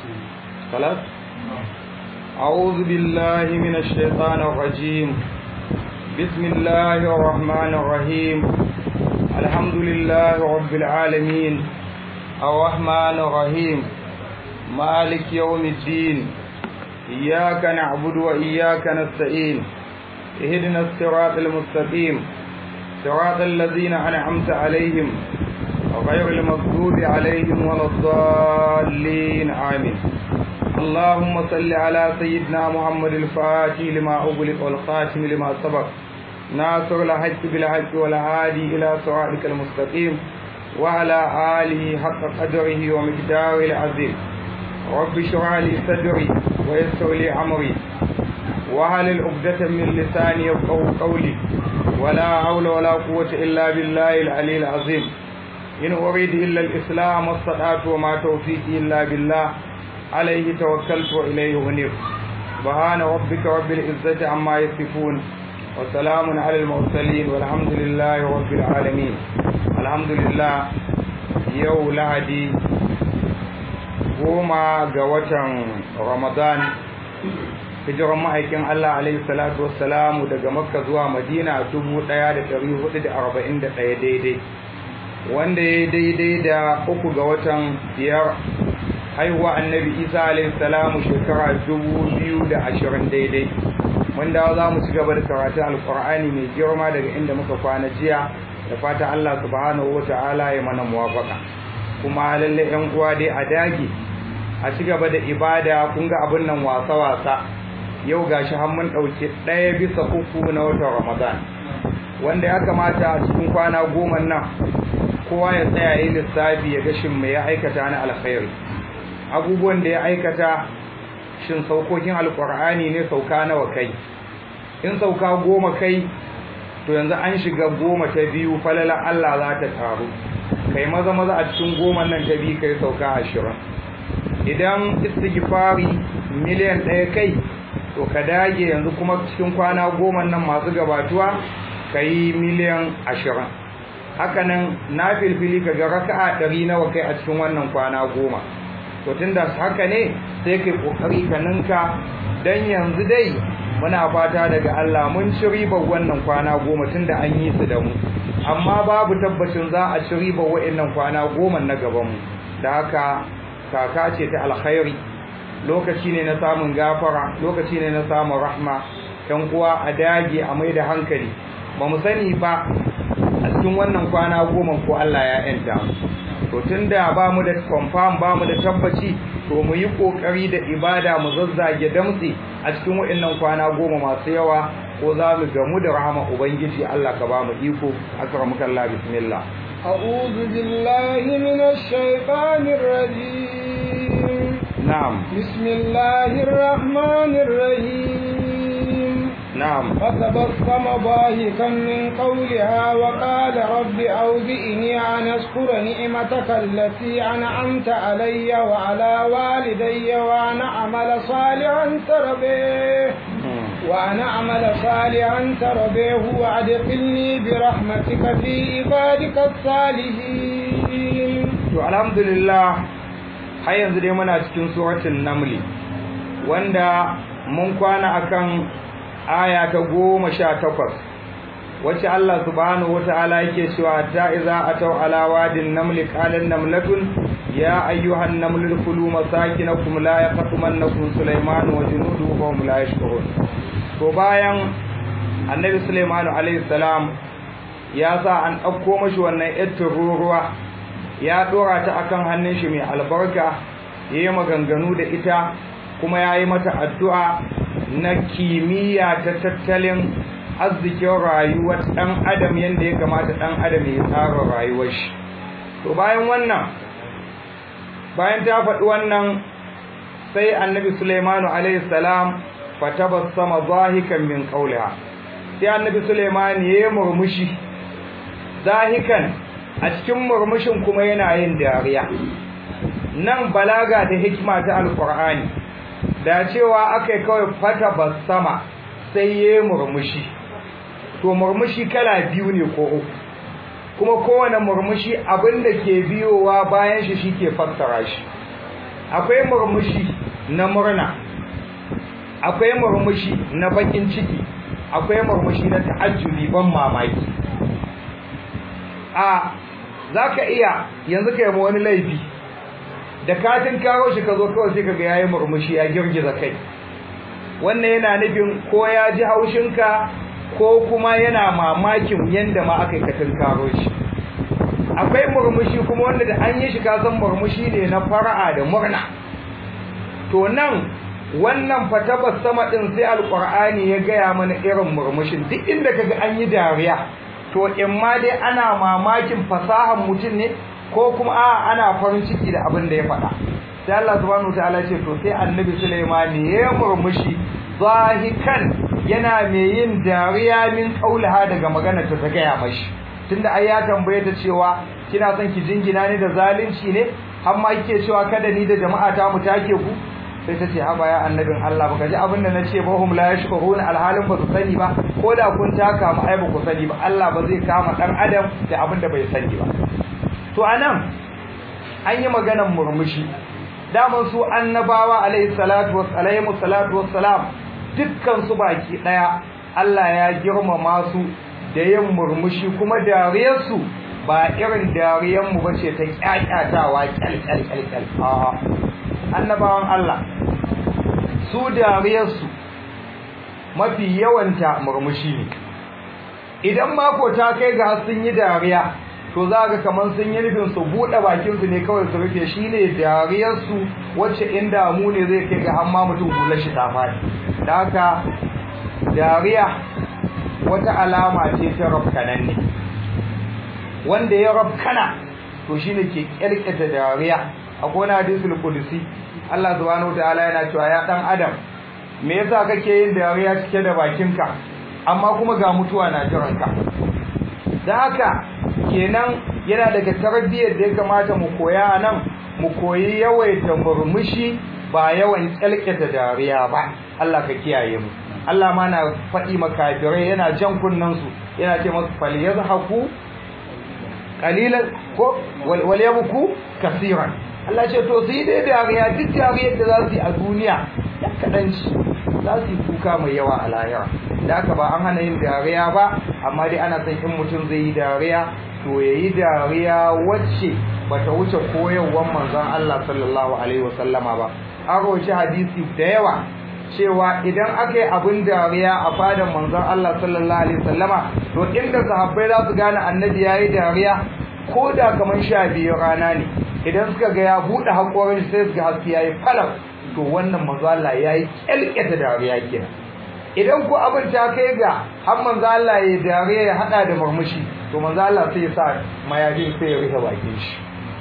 خلاص أعوذ بالله من الشيطان الرجيم بسم الله الرحمن الرحيم الحمد لله رب العالمين الرحمن الرحيم مالك يوم الدين إياك نعبد وإياك نستعين اهدنا الصراط المستقيم صراط الذين أنعمت عليهم غير المغضوب عليهم ولا الضالين آمين اللهم صل على سيدنا محمد الفاتح لما أغلق والخاتم لما سبق ناصر الحج بالحج والهادي إلى صراطك المستقيم وعلى آله حق قدره ومقداره العظيم رب اشرح لي صدري ويسر لي أمري وهل العقدة من لساني يفقهوا قولي ولا حول ولا قوة إلا بالله العلي العظيم إن أريد إلا الإسلام والصلاة وما توفيقي إلا بالله عليه توكلت وإليه أنيب سبحان ربك رب العزة عما يصفون وسلام على المرسلين والحمد لله رب العالمين الحمد لله يو لهدي goma ga watan Ramadan hijiran ma'aikin Allah alaihi salatu wassalamu daga Makka zuwa Madina 1441 daidai wanda ya daidai da uku ga watan biyar haihuwa annabi Isa alaihi salamu shekara 2020 daidai wanda za mu ci gaba da karatun alkur'ani mai girma daga inda muka kwana jiya da fata Allah subhanahu wata'ala ya mana muwafaka kuma lalle yan uwa dai a dage a ci gaba da ibada kun ga abin nan wasa-wasa yau gashi har mun ɗauki ɗaya bisa uku na watan ramadan wanda ya kamata a cikin kwana goma nan kowa ya tsaya yi lissafi ya ga shin me ya aikata na alkhairi abubuwan da ya aikata shin saukokin alkur'ani ne sauka nawa kai in sauka goma kai to yanzu an shiga goma ta biyu falala Allah za ta taru kai maza maza a cikin goma nan ta biyu kai sauka ashirin idan istighfari miliyan ɗaya kai to ka dage yanzu kuma cikin kwana goma nan masu gabatuwa ka yi miliyan ashirin hakanan na filfili ka ga raka'a ɗari nawa kai a cikin wannan kwana goma to tunda haka ne sai kai kokari ka ninka dan yanzu dai muna fata daga Allah mun ci ribar wannan kwana goma tunda an yi su da mu amma babu tabbacin za a ci ribar wa'annan kwana goma na gaban mu da haka kaka ce ta alkhairi lokaci ne na samun gafara lokaci ne na samun rahma kan uwa a dage a mai da hankali ba mu sani ba a cikin wannan kwana goma ko Allah ya yanta to tunda ba mu da confirm ba mu da tabbaci to mu yi kokari da ibada mu zazzage damtsi a cikin waɗannan kwana goma masu yawa ko za mu gamu da rahama ubangiji Allah ka ba mu iko akramuka Allah bismillah أعوذ بالله من الشيطان الرجيم نعم بسم الله الرحمن الرحيم نعم فتبسم ضاحكا من قولها وقال رب أوزئني أن أشكر نعمتك التي أنعمت علي وعلى والدي وأن أعمل صالحا تربيه وأن أعمل صالحا تربيه وأدخلني برحمتك في عبادك الصالحين الحمد لله har yanzu dai muna cikin suratul namli wanda mun kwana akan aya ta goma sha takwas wacce Allah subhanahu wata'ala yake cewa ta iza atau ala wadin namli qalan namlatun ya ayyuhan namlu kulu masakinakum la yaqtumannakum sulaiman wa junuduhu wa hum la yashkurun to bayan annabi sulaiman alayhi salam ya sa an dauko mashi wannan yattin ruwa ya dora ta akan hannun shi mai albarka yayi maganganu da ita kuma yayi mata addu'a na kimiyya ta tattalin arzikin rayuwar ɗan adam yadda ya kamata ɗan adam ya tsara rayuwar shi to bayan wannan bayan ta faɗi wannan sai annabi Sulaimanu alaihi salam fatabassama zahikan min qawliha sai annabi Sulaiman ya murmushi zahikan a cikin murmushin kuma yana yin dariya nan balaga da hikima ta alqur'ani da cewa akai kawai fatabassama sai ya murmushi to murmushi kala biyu ne ko uku kuma kowane murmushi abin da ke biyowa bayan shi shike fassara shi akwai murmushi na murna akwai murmushi na bakin ciki akwai murmushi na ta'ajjubi ban mamaki a zaka iya yanzu kai mu wani laifi da katin karo shi ka zo kawai sai kaga yayi murmushi ya girgiza kai wannan yana nufin ko ya ji haushinka ko kuma yana mamakin yanda ma aka yi katin karo shi akwai murmushi kuma wanda da an yi shi ka san murmushi ne na fara'a da murna to nan wannan fatabar sama din sai alqur'ani ya gaya mana irin murmushin duk inda kaga an yi dariya to in ma dai ana mamakin fasahan mutum ne ko kuma a ana farin ciki da abin da ya faɗa sai Allah subhanahu wataala ce to sai annabi Sulaiman ya murmushi zahikan yana mai yin dariya min kaulaha daga maganar ta gaya mashi tunda ai ya tambaye ta cewa kina son ki jingina ni da zalunci ne har ma kike cewa kada ni da jama'a ta mu take ku sai ta ce haba ya annabin Allah baka ji abin da nace ba hum la yashkurun alhalin ba su sani ba ko da kun taka mu ai ba ku sani ba Allah ba zai kama dan adam da abin da bai sani ba to anan an yi maganar murmushi daman su annabawa alaihi salatu wassalamu salatu wassalam dukkan su baki daya Allah ya girmama su da yin murmushi kuma dariyar su ba irin dariyar mu bace ta kyakyatawa kyal kyal kyal kyal a annabawan Allah su dariyar su mafi yawanta murmushi ne idan mako ta kai ga sun yi dariya to za ga kaman sun yi nufin su buɗe bakin su ne kawai su rufe shine dariyar su wacce inda mu ne zai kai ga amma mutum hula shi ta fadi da haka dariya wata alama ce ta rafkanan ne wanda ya rafkana to shine ke kirkita dariya akwai wani hadisul qudsi Allah subhanahu wataala yana cewa ya dan adam me yasa kake yin dariya cike da bakinka amma kuma ga mutuwa na jiranka da haka kenan yana daga tarbiyyar da ya kamata mu koya nan mu koyi yawaita murmushi ba yawan kyalketa dariya ba Allah ka kiyaye mu Allah ma na faɗi makafirai yana jan kunnan su yana ce masu fal yazhaku qalilan ko wal yabku kaseeran Allah ce to su yi dai dariya duk dariyar da za su yi a duniya dan kadan ci za su yi kuka mai yawa a lahira da haka ba an hana yin dariya ba amma dai ana son in mutum zai yi dariya to ya yi dariya wacce bata wuce koyarwar manzon Allah sallallahu alaihi wasallama ba an roci hadisi da yawa cewa idan aka yi abin dariya a fadan manzon Allah sallallahu alaihi wasallama to inda sahabbai za su gane annabi ya yi dariya ko da kamar sha biyu rana ne idan suka ga ya buɗe haƙorin sai su ga haske ya yi falar to wannan manzo Allah ya yi kyalkyata dariya kenan idan ko abin ta kai ga har manzo Allah ya dariya ya hada da murmushi to manzo Allah sai ya sa mayafin sai ya rufe bakin shi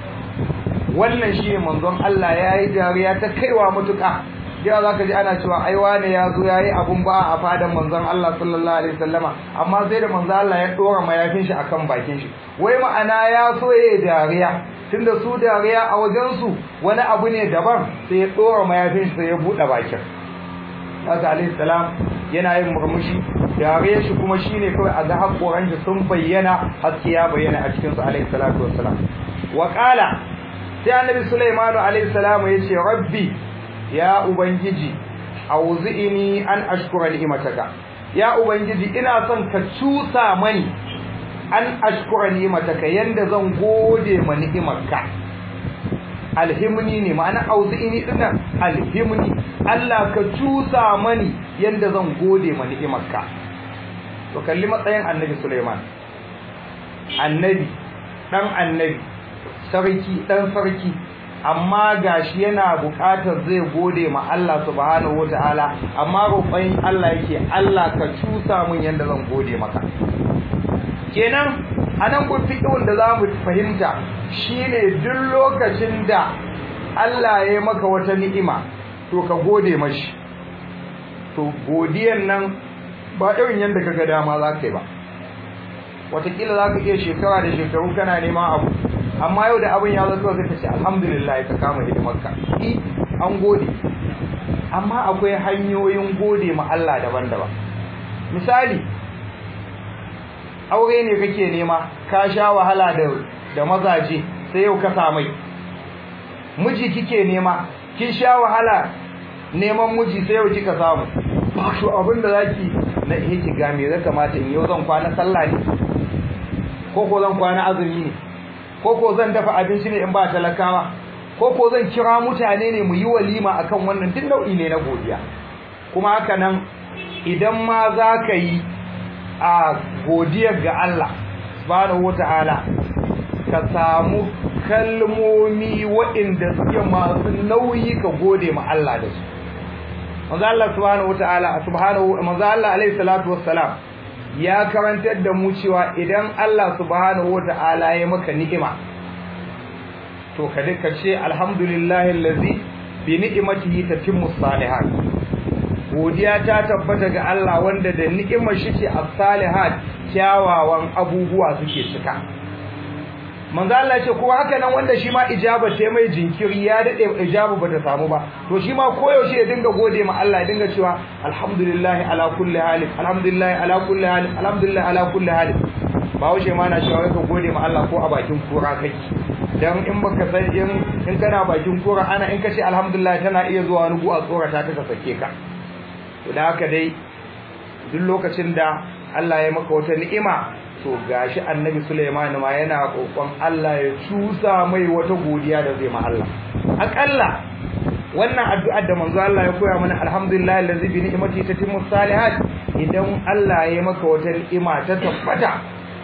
wannan shine manzon Allah ya yi dariya ta kaiwa mutuka yawa zaka ji ana cewa ai wane ya zo yayi abun ba a fadan manzon Allah sallallahu alaihi wasallama amma sai da manzon Allah ya dora mayafin shi akan bakin shi wai ma'ana ya so yayi dariya tunda su dariya a wajen su wani abu ne daban sai ya dora mayafin shi sai ya bude bakin Haka alaihi salam yana yin murmushi dariya shi kuma shine kawai a ga hakoran shi sun bayyana haske ya bayyana a cikin su alaihi salatu wassalam wa qala sai annabi Sulaiman alaihi salam ya ce rabbi ya ubangiji auzi'ini an ashkura ni'mataka ya ubangiji ina son ka cusa mani an ashkura ni'mataka yanda zan gode ma ni'imarka alhimni ne ma'ana auzi'ini dinnan alhimni Allah ka cusa mani yanda zan gode ma ni'imarka to kalli matsayin annabi Sulaiman annabi dan annabi sarki dan sarki amma gashi yana buƙatar zai gode ma Allah subhanahu wataala amma roƙon Allah yake Allah ka cusa mun yanda zan gode maka kenan anan gun fiqhun da zamu fahimta shine duk lokacin da Allah ya maka wata ni'ima to ka gode mashi to godiyan nan ba irin yanda kaga dama zaka yi ba watakila zaka iya shekara da shekaru kana neman abu amma yau da abin ya zato zai ce alhamdulillah ka kama hidimarka i an gode amma akwai hanyoyin gode ma Allah daban-daban misali aure ne kake nema ka sha wahala da da mazaje sai yau ka samai miji kike nema kin sha wahala neman miji sai yau kika samu to abin da zaki na yake ga me zai kamata in yau zan kwana sallah ne ko ko zan kwana azumi ne ko ko zan dafa abinci ne in ba talakawa ko ko zan kira mutane ne mu yi walima akan wannan duk nau'i ne na godiya kuma haka nan idan ma za ka yi a godiyar ga Allah subhanahu wata'ala ka samu kalmomi waɗanda suke masu nauyi ka gode ma Allah da su manzo Allah subhanahu wata'ala subhanahu manzo Allah alaihi salatu wassalam ya karantar da mu cewa idan Allah subhanahu wata'ala ya maka ni'ima to ka dika ce alhamdulillahi allazi bi ni'matihi tatimmu salihat godiya ta tabbata ga Allah wanda da ni'imar shi ce as-salihat kyawawan abubuwa suke cika manzo Allah ce kuma haka nan wanda shi ma ijaba ce mai jinkiri ya dade ijaba bata samu ba to shi ma koyaushe ya dinga gode ma Allah ya dinga cewa alhamdulillah ala kulli halin alhamdulillah ala kulli halin alhamdulillah ala kulli halin ba wuce ma na cewa ka gode ma Allah ko a bakin kura kake dan in baka san in in kana bakin kura ana in kace alhamdulillah tana iya zuwa wani a tsorata ta ka sake ka to da haka dai duk lokacin da Allah ya maka wata ni'ima to gashi annabi Sulaiman ma yana kokon Allah ya cusa mai wata godiya da zai ma Allah akalla wannan addu'ar da manzo Allah ya koya mana alhamdulillah allazi bi ni'mati tatimmu salihat idan Allah ya maka wata ni'ima ta tabbata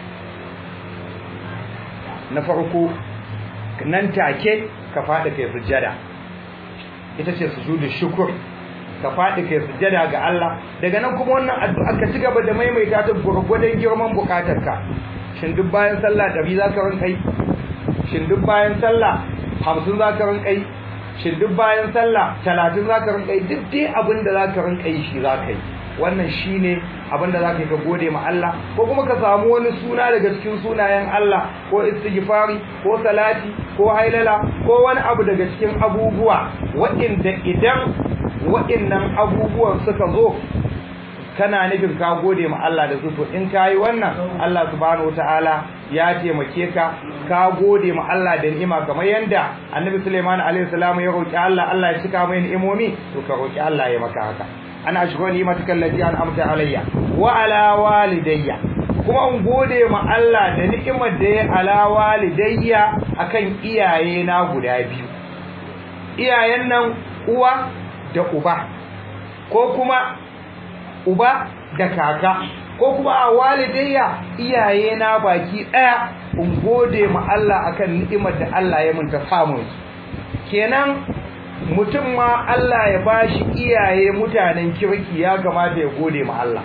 na farko nan take ka fada kai sujjada ita ce sujudu shukr ka faɗi kai sujjada ga Allah daga nan kuma wannan addu'a ka ci gaba da maimaita ta gurgurdan girman bukatarka shin duk bayan sallah dari zaka rinka yi shin duk bayan sallah 50 zaka rinka yi shin duk bayan sallah 30 zaka rinka yi duk dai abin da zaka rinka yi shi zaka yi wannan shine abin da zaka yi ka gode ma Allah ko kuma ka samu wani suna daga cikin sunayen Allah ko istighfari ko salati ko hailala ko wani abu daga cikin abubuwa waɗanda idan waɗannan abubuwan suka zo kana nufin ka gode ma Allah da su to in kayi wannan Allah subhanahu wataala ya taimake ka ka gode ma Allah da ni'ima kamar yanda Annabi Sulaiman alaihi salam ya roki Allah Allah ya cika mai ni'imomi to ka roki Allah ya maka haka ana ashkuru ni'mataka allati an'amta alayya wa ala walidayya kuma in gode ma Allah da ni'imar da ya ala walidayya akan iyaye na guda biyu iyayen nan uwa da uba ko kuma uba da kaka ko kuma a walidayya iyaye na baki daya in gode ma Allah akan ni'imar da Allah ya mun ta samu kenan mutum ma Allah ya bashi iyaye mutanen kirki ya kamata ya gode ma Allah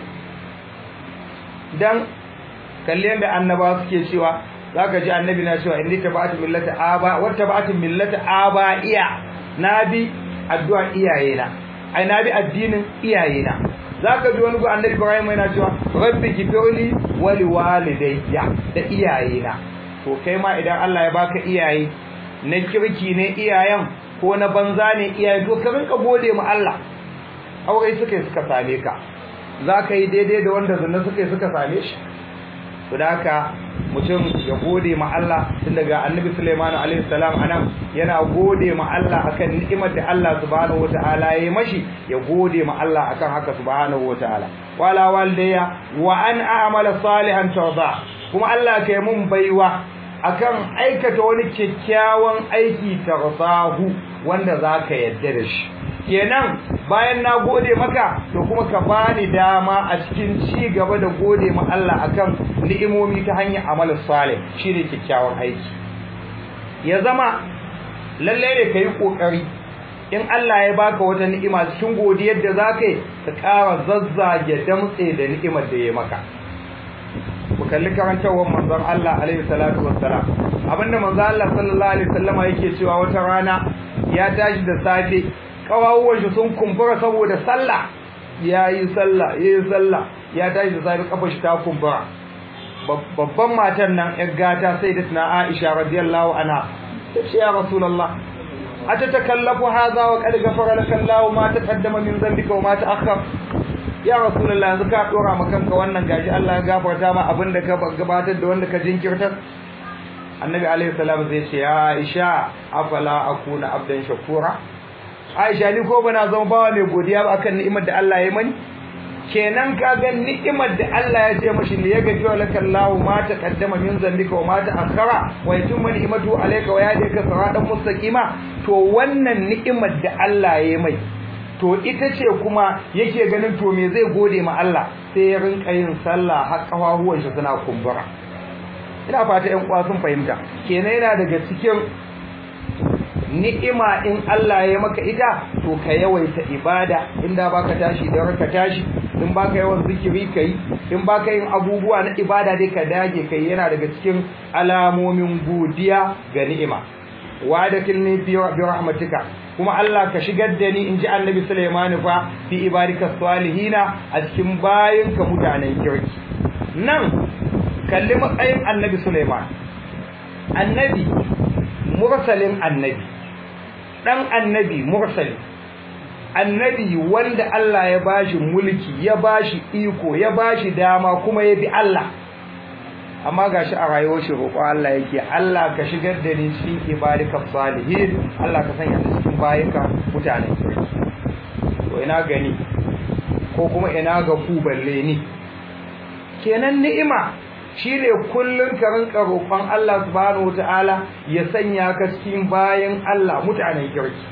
dan kallen da annaba suke cewa zaka ji annabi na cewa inni tabatu millata aba wa tabatu millata aba iya nabi addu'a iyayena ai nabi addinin iyayena zaka ji wani go annabi Ibrahim yana cewa rabbi gifirli wa liwalidayya da iyayena to kai ma idan Allah ya baka iyaye na kirki ne iyayen ko na banza ne iyaye to ka rinka gode ma Allah aure suka suka same ka zaka yi daidai da wanda zanna suka suka same shi to da haka mutum ya gode ma Allah tun daga annabi Sulaiman alaihi salam anan yana gode ma Allah akan ni'imar da Allah subhanahu wataala ya yi mashi ya gode ma Allah akan haka subhanahu wataala wala walidayya wa an a'mala salihan tarda kuma Allah kai mun baiwa akan aikata wani kyakkyawan aiki tarzahu wanda zaka yadda da shi kenan bayan na gode maka to kuma ka bani dama a cikin ci gaba da gode ma Allah akan ni'imomi ta hanyar amal salih shine kyakkyawan aiki ya zama lalle ne kai kokari in Allah ya baka wata ni'ima cikin godiyar da zaka yi ka ƙara zazzage damtse da ni'imar da ya maka ku kalli karantawar manzon Allah alaihi salatu wassalam abinda manzon Allah sallallahu alaihi wasallama yake cewa wata rana ya tashi da safe kawawuwan shi sun kumbura saboda sallah yayi sallah yayi sallah ya tashi da safe kafar shi ta kumbura babban matan nan yar gata sayyidatuna Aisha radiyallahu anha tace ya rasulullah atatakallafu hadha wa qad ghafara laka Allah ma taqaddama min dhanbika wa ma ta'akhkhar ya rasulullah yanzu ka dora maka kanka wannan gashi Allah ya gafarta ma abinda ka gabatar da wanda ka jinkirtar annabi alaihi salam zai ce ya Aisha afala akuna abdan shakura Aisha ni ko bana zama bawa mai godiya ba akan ni'imar da Allah ya mani kenan ka ga ni'imar da Allah ya ce mashi li yaga jiwa laka Allahu ma taqaddama min zambika wa ma ta'akhkhara wa yutimma ni'matu alayka wa yahdika siratan mustaqima to wannan ni'imar da Allah ya mai to ita ce kuma yake ganin to me zai gode ma Allah sai ya rinka yin sallah har kafafuwan shi suna kumbura ina fata ƴan uwa sun fahimta kenan yana daga cikin ni'ima in Allah ya maka ita to ka yawaita ibada inda baka tashi da ka tashi in baka yawan zikiri kai in baka yin abubuwa na ibada dai ka dage kai yana daga cikin alamomin godiya ga ni'ima wa da kilni bi rahmatika kuma Allah ka shigar da ni inji Annabi Sulaiman fa fi ibadika salihina a cikin bayin ka mutanen kirki nan kalli matsayin Annabi Sulaiman annabi mursalin annabi dan annabi mursali annabi wanda Allah ya bashi mulki ya bashi iko ya bashi dama kuma ya bi Allah amma gashi a rayuwar shi roƙo Allah yake Allah ka shigar da ni cikin ibadika salihin Allah ka sanya ni cikin bayinka mutanen kirki to ina gani ko kuma ina ga ku balle ni kenan ni'ima shine kullun ka rinka roƙon Allah subhanahu wataala ya sanya ka cikin bayan Allah mutanen kirki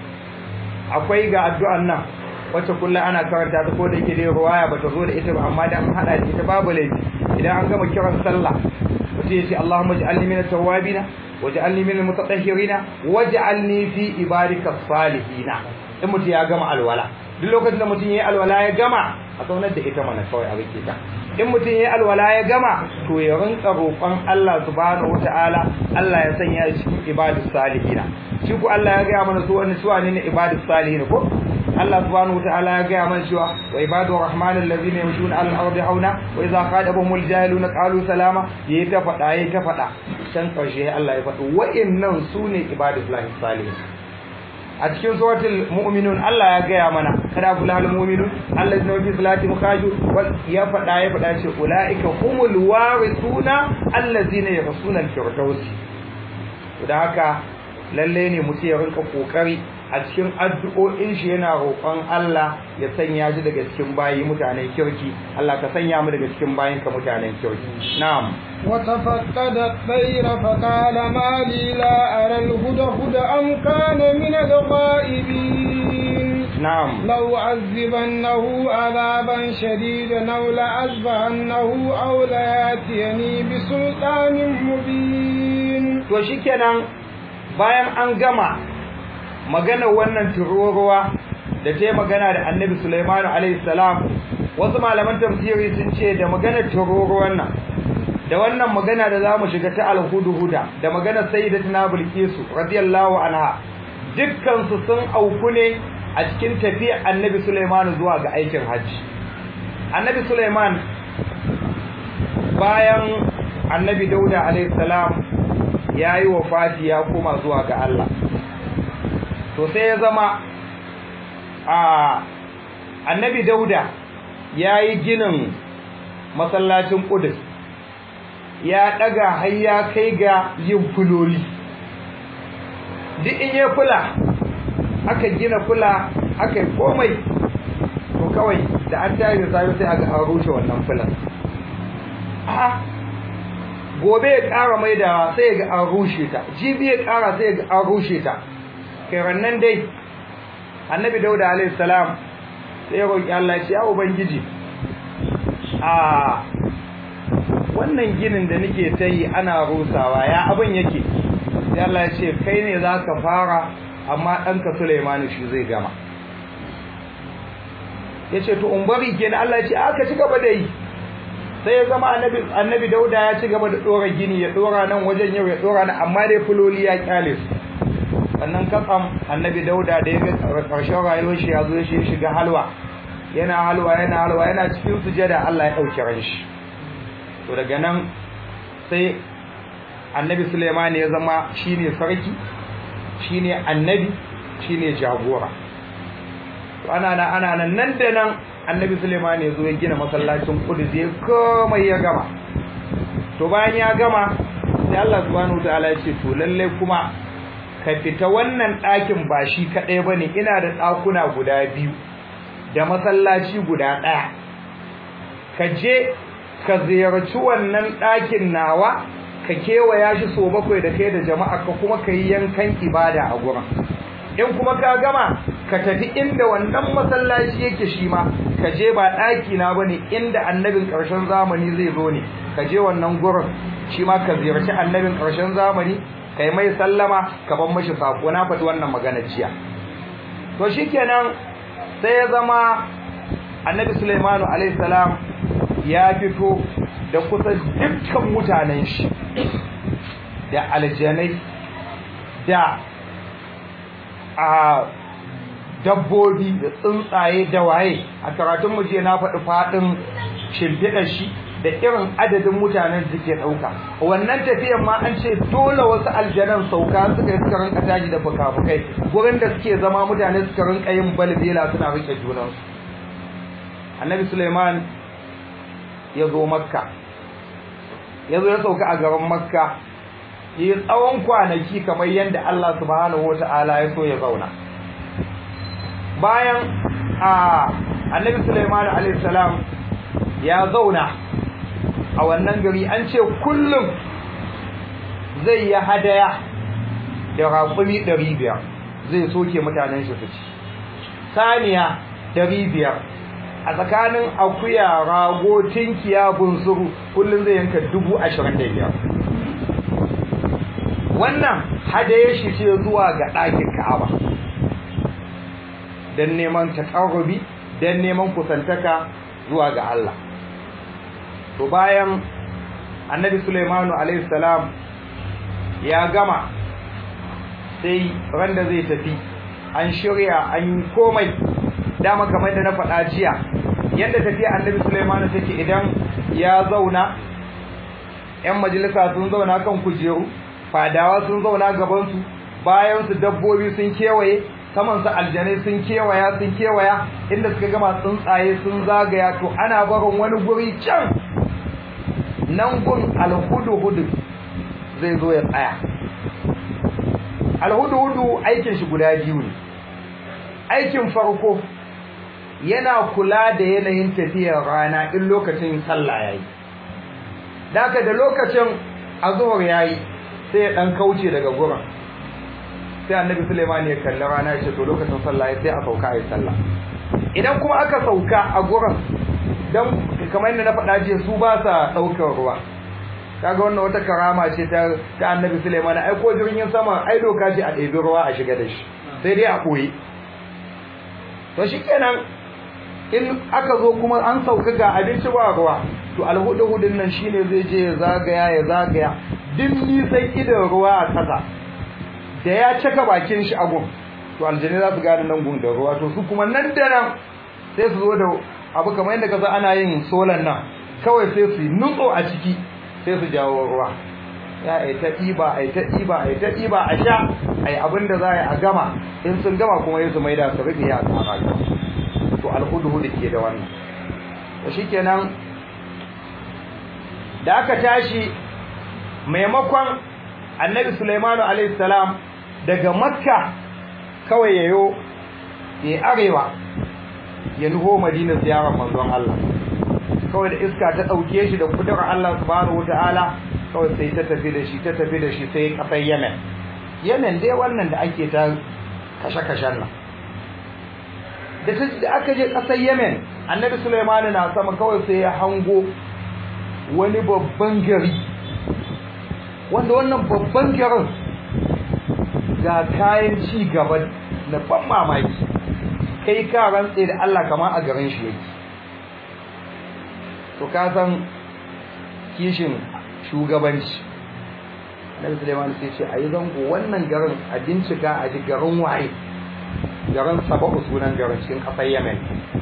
akwai ga addu'an nan wacce kullun ana karanta ta ko da yake dai ruwaya bata zo da ita ba amma dan hada da ita babu laifi idan an gama kiran sallah mutum ya ce Allahumma ij'alni minat tawwabina waj'alni minal mutatahhirina waj'alni fi ibadika salihina in mutum ya gama alwala duk lokacin da mutum yayi alwala ya gama a zaunar da ita mana kawai a rike ta in mutum yayi alwala ya gama to ya rinka roƙon Allah subhanahu wataala Allah ya sanya shi cikin ibadus salihina shi ko Allah ya ga mana su wani suwa ne ibadus salihin ko Allah subhanahu wataala ya ga mana cewa wa ibadur rahmanil ladina yamshuna al ardi hauna wa idza qadabahumul jahiluna qalu salama yayi ta fada yayi ta fada can karshe Allah ya faɗi wa'annan sune ibadus salihin a cikin suratul mu'minun Allah ya gaya mana kada fulal mu'minun allazina fi salatihim khashu wal ya fada ya fada ce ulaika humul warithuna allazina yarsuna al-firdaus da haka lalle ne mutum ya rinka kokari a cikin addu'o'in shi yana roƙon Allah ya sanya shi daga cikin bayi mutanen kirki Allah ka sanya mu daga cikin bayin ka mutanen kirki na'am وتفقد الطير فقال ما لي لا أرى الهدهد أم كان من الغائبين نعم لو عذبنه عذابا شديدا أو لأذبحنه أو لياتيني بسلطان مبين to shikenan bayan an gama magana wannan tururuwa da ta magana da Annabi Sulaiman alaihi salam wasu malaman tafsiri sun ce da magana tururuwan nan da wannan magana da zamu shiga ta al-hudhuda da magana sayyidatuna bilqisu radiyallahu anha dukkan su sun auku ne a cikin tafiyar annabi Sulaiman zuwa ga aikin haji annabi Sulaiman bayan annabi Dauda alayhi salam yayi wafati ya koma zuwa ga Allah to sai ya zama a annabi Dauda yayi ginin masallacin Qudus ya daga har ya kai ga yin fuloli duk in ya kula aka gina kula aka komai to kawai da an tare da sai sai aka an rushe wannan fulan a gobe ya ƙara mai da sai ga an rushe ta jibi ya ƙara sai ga an rushe ta kai rannan dai annabi dauda alaihi salam sai ya roki Allah ya ce ya ubangiji a wannan ginin da nake ta yi ana rusawa ya abin yake sai Allah ya ce kai ne za ka fara amma ɗanka Sulaimanu shi zai gama ya ce to in bari ke Allah ya ce aka ci gaba da yi sai ya zama annabi dauda ya ci gaba da ɗora gini ya ɗora nan wajen yau ya ɗora nan amma dai fuloli ya kyale su sannan katsam annabi dauda da ya ga ƙarshen rayuwar shi ya zo ya shiga halwa yana halwa yana halwa yana cikin sujada Allah ya ɗauki ran shi to daga nan sai annabi Suleiman ya zama shine sarki shine annabi shine jagora to ana nan ana nan nan da nan annabi Suleiman ya zo ya gina masallacin Qudus ya komai ya gama to bayan ya gama sai Allah subhanahu wataala ya ce to lalle kuma ka fita wannan ɗakin ba shi kaɗai ba ne ina da ɗakuna guda biyu da masallaci guda ɗaya ka je ka ziyarci wannan ɗakin nawa ka kewaya shi so bakwai da kai da jama'a ka kuma ka yi yankan ibada a gurin in kuma ka gama ka tafi inda wannan masallaci yake shi ma ka je ba ɗaki na bane inda annabin ƙarshen zamani zai zo ne ka je wannan gurin shi ma ka ziyarci annabin ƙarshen zamani ka yi mai sallama ka ban mashi sako na faɗi wannan magana jiya to shikenan sai ya zama annabi Sulaimanu alaihi salam ya fito da kusa dukkan mutanen shi da aljanai da a dabbobi da tsuntsaye da waye a karatun mu je na faɗi faɗin shimfiɗar shi da irin adadin mutanen da suke ɗauka wannan tafiyan ma an ce dole wasu aljanan sauka suka yi suka rinka taji da fuka-fukai gurin da suke zama mutane suka rinka yin balbela suna rike junansu annabi suleiman ya zo makka ya zo ya sauka a garin makka yi tsawon kwanaki kamar yadda Allah subhanahu wa ta'ala ya so ya zauna bayan a annabi Sulaiman alayhi salam ya zauna a wannan gari an ce kullum zai yi hadaya da raƙumi 500 zai soke mutanen shi fici saniya 500 a tsakanin akuya rago tinkiya bunsuru kullum zai yanka 25,000 wannan hadaye shi ce zuwa ga ɗakin Ka'aba dan neman taƙarrubi dan neman kusantaka zuwa ga Allah to bayan Annabi Sulaimanu alaihi salam ya gama sai randa zai tafi an shirya an komai dama kamar da na faɗa jiya yadda tafiya Annabi Sulaimanu take idan ya zauna 'yan majalisa sun zauna kan kujeru fadawa sun zauna gabansu bayansu dabbobi sun kewaye samansu aljanai sun kewaya sun kewaya inda suka gama tsuntsaye sun zagaya to ana barin wani guri can nan gun alhudu-hudu zai zo ya tsaya alhudu-hudu aikin shi guda biyu ne aikin farko yana kula da yanayin tafiyar rana in lokacin sallah yayi daga da lokacin azhar yayi sai ya dan kauce daga gurin sai annabi Sulaiman ya kalli rana ya ce to lokacin sallah sai a sauka ayi sallah idan kuma aka sauka a gurin dan kamar yadda na faɗa jiya su ba sa daukar ruwa kaga wannan wata karama ce ta ta annabi Sulaiman ai ko jirgin sama ai doka ce a ɗebi ruwa a shiga da shi sai dai a koyi to shikenan in aka zo kuma an sauka ga abinci ba ruwa to alhudu-hudun nan shine zai je ya zagaya ya zagaya duk nisan idan ruwa a kasa da ya caka bakin shi agun to aljani za su gane nan gun da ruwa to su kuma nan da nan sai su zo da abu kamar yadda kaza ana yin solan nan kawai sai su nutso a ciki sai su jawo ruwa ya ai ta ɗiba ai ta ɗiba ai ta ɗiba a sha ai abin da za a gama in sun gama kuma yin su maida su rufe ya tsara to alhudu ke da wannan to shikenan da aka tashi maimakon annabi Sulaimanu alaihi salam daga makka kawai yayo ya arewa ya nuho madina ziyarar manzon Allah kawai da iska ta dauke shi da kudurar Allah subhanahu wataala kawai sai ta tafi da shi ta tafi da shi sai kasar Yemen Yemen dai wannan da ake ta kashe-kashen nan da aka je kasar Yemen annabi Sulaimanu na sama kawai sai ya hango wani babban gari wanda wannan babban garin ga kayan ci gaba na ban mamaki kai ka rantse da Allah kama a garin shi yake to ka san kishin shugabanci Nabi Sulaiman sai ce ayi zango wannan garin a bincika a ji garin waye garin Saba'u sunan garin cikin kasar Yemen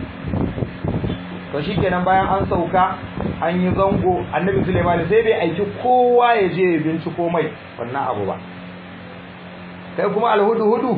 to shikenan bayan an sauka an yi zango annabi Sulaiman sai bai aiki kowa ya je ya binciko mai wannan abu ba sai kuma alhudu-hudu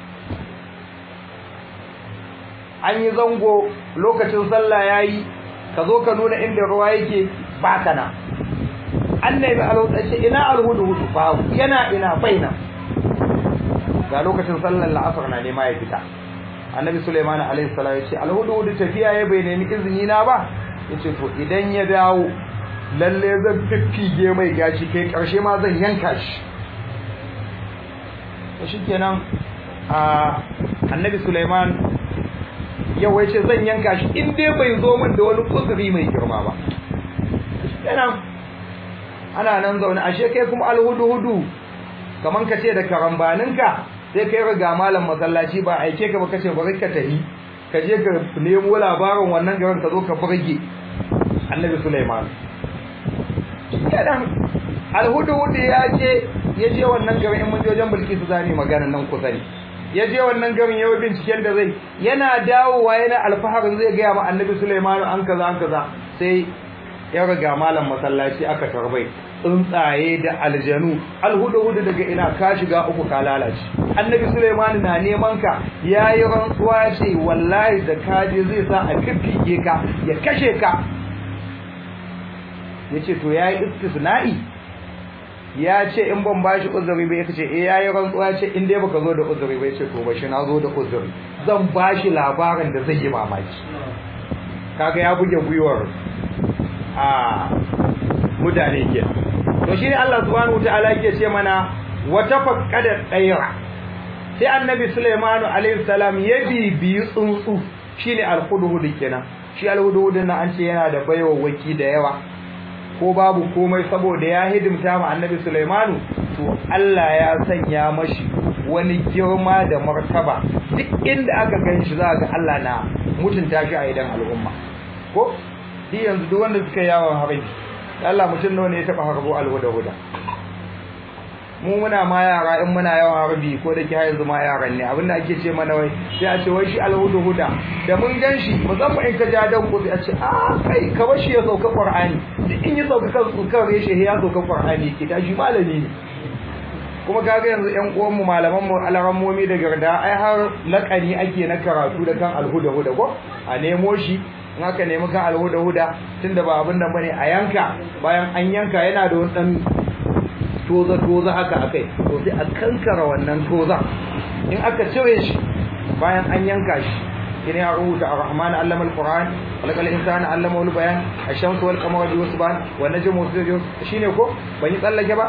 an yi zango lokacin sallah yayi ka zo ka nuna inda ruwa yake baka na annabi alhudu ce ina alhudu-hudu ba yana ina baina ga lokacin sallar la'asar na nema ya fita annabi Sulaiman alaihi salam ya ce alhudu tafiya ya bai nemi izini na ba yace to idan ya dawo lalle zan fiffige mai gashi kai karshe ma zan yanka shi to shikenan a annabi Sulaiman yau yace zan yanka shi in dai bai zo min da wani uzuri mai girma ba kenan ana nan zaune ashe kai kuma alhudu hudu kaman ka ce da karambaninka sai kai riga malam masallaci ba aike ka ba kace bari ka tafi ka je ka nemo labarin wannan garin ka zo ka burge annabi Sulaiman kenan alhudu hudu ya je ya je wannan garin in mun je wajen Bilkisu zani magana nan kusa ne ya je wannan garin yau binciken da zai yana dawowa yana alfaharin zai gaya ma annabi Sulaiman an kaza an kaza sai ya riga malam masallaci aka tarbai tsuntsaye da aljanu alhudu-hudu daga ina ka shiga uku ka lalace annabi Sulaiman na neman ka yayi rantsuwa ya ce wallahi da kaje zai sa a fiffige ka ya kashe ka yace to yayi istisna'i ya ce in ban bashi uzuri ba yace eh yayi rantsuwa ya ce in dai baka zo da uzuri ba yace to bashi na zo da uzuri zan bashi labarin da zai yi mamaki kaga ya buge gwiwar a mutane ke to shine Allah subhanahu wataala yake ce mana wa tafaqqada tsaira sai annabi Sulaiman alayhi salam ya bibi tsuntsu shine al-hudhud kenan shi al-hudhud na an ce yana da waki da yawa ko babu komai saboda ya hidimta ma annabi Sulaiman to Allah ya sanya mashi wani girma da martaba duk inda aka ganshi za ga Allah na mutunta shi a idan al'umma ko shi yanzu duk wanda suka yawon harbi Allah mutum nawa ne ya taba harbo alhuda huda mu muna ma yara in muna yawan harbi ko da ke yanzu ma yaran ne abinda ake ce mana wai sai a ce wai shi alhuda huda da mun gan shi musamman in ka ja dan ko sai a ce a kai ka bar shi ya sauka qur'ani duk in ya sauka kan kan reshe ya sauka qur'ani ke tashi malami ne kuma kaga yanzu ƴan uwan mu malaman mu alarammomi da garda ai har lakani ake na karatu da kan alhuda huda ko a nemo shi in aka nemi kan alhuda huda tunda ba abin nan bane a yanka bayan an yanka yana da wani dan toza toza haka akai to sai a kankara wannan toza in aka cire shi bayan an yanka shi ina ya rubuta ar-rahman allama al-quran khalaqal insana allama al-bayan ash-shamsu wal qamaru bi husban wa najmu yusjud shine ko ban yi tsallake ba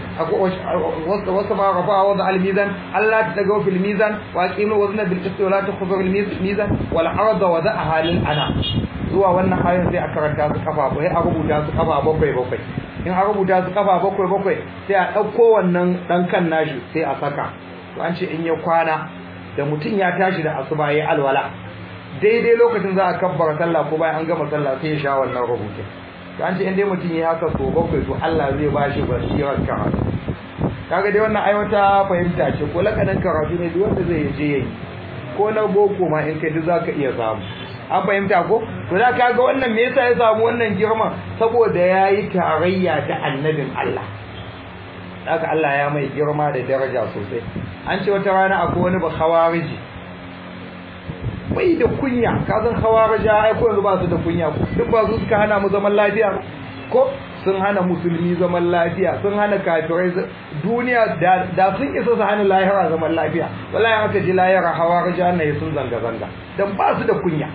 wasu wasu ma rafa wa al-mizan Allah ta daga fil mizan wa aqimu wazna bil qist wa la takhudhu al mizan wal arda wa da'aha lil ana zuwa wannan ayoyin sai a karanta su kafa bakwai a rubuta su kafa bakwai bakwai in a rubuta su kafa bakwai bakwai sai a ɗauko wannan ɗan kan nashi sai a saka to an ce in ya kwana da mutum ya tashi da asuba ya alwala daidai lokacin za a kabbara sallah ko bayan an gama sallah sai ya sha wannan rubutun to an ce in dai mutum ya haka so bakwai to Allah zai ba shi basirar karatu kaga dai wannan ai wata fahimta ce ko lakanin karatu ne duk wanda zai je yayi ko na boko ma in kai duk zaka iya samu an fahimta ko to da kaga wannan me yasa ya samu wannan girma saboda yayi tarayya da annabin Allah haka Allah ya mai girma da daraja sosai an ce wata rana akwai wani ba khawariji bai da kunya ka san khawarija ai ko yanzu ba su da kunya duk ba su suka hana mu zaman lafiya ko sun hana musulmi zaman lafiya sun hana kafirai duniya da sun isa su hana lahira zaman lafiya wallahi aka ji lahira hawarija ne sun zanga zanga dan ba su da kunya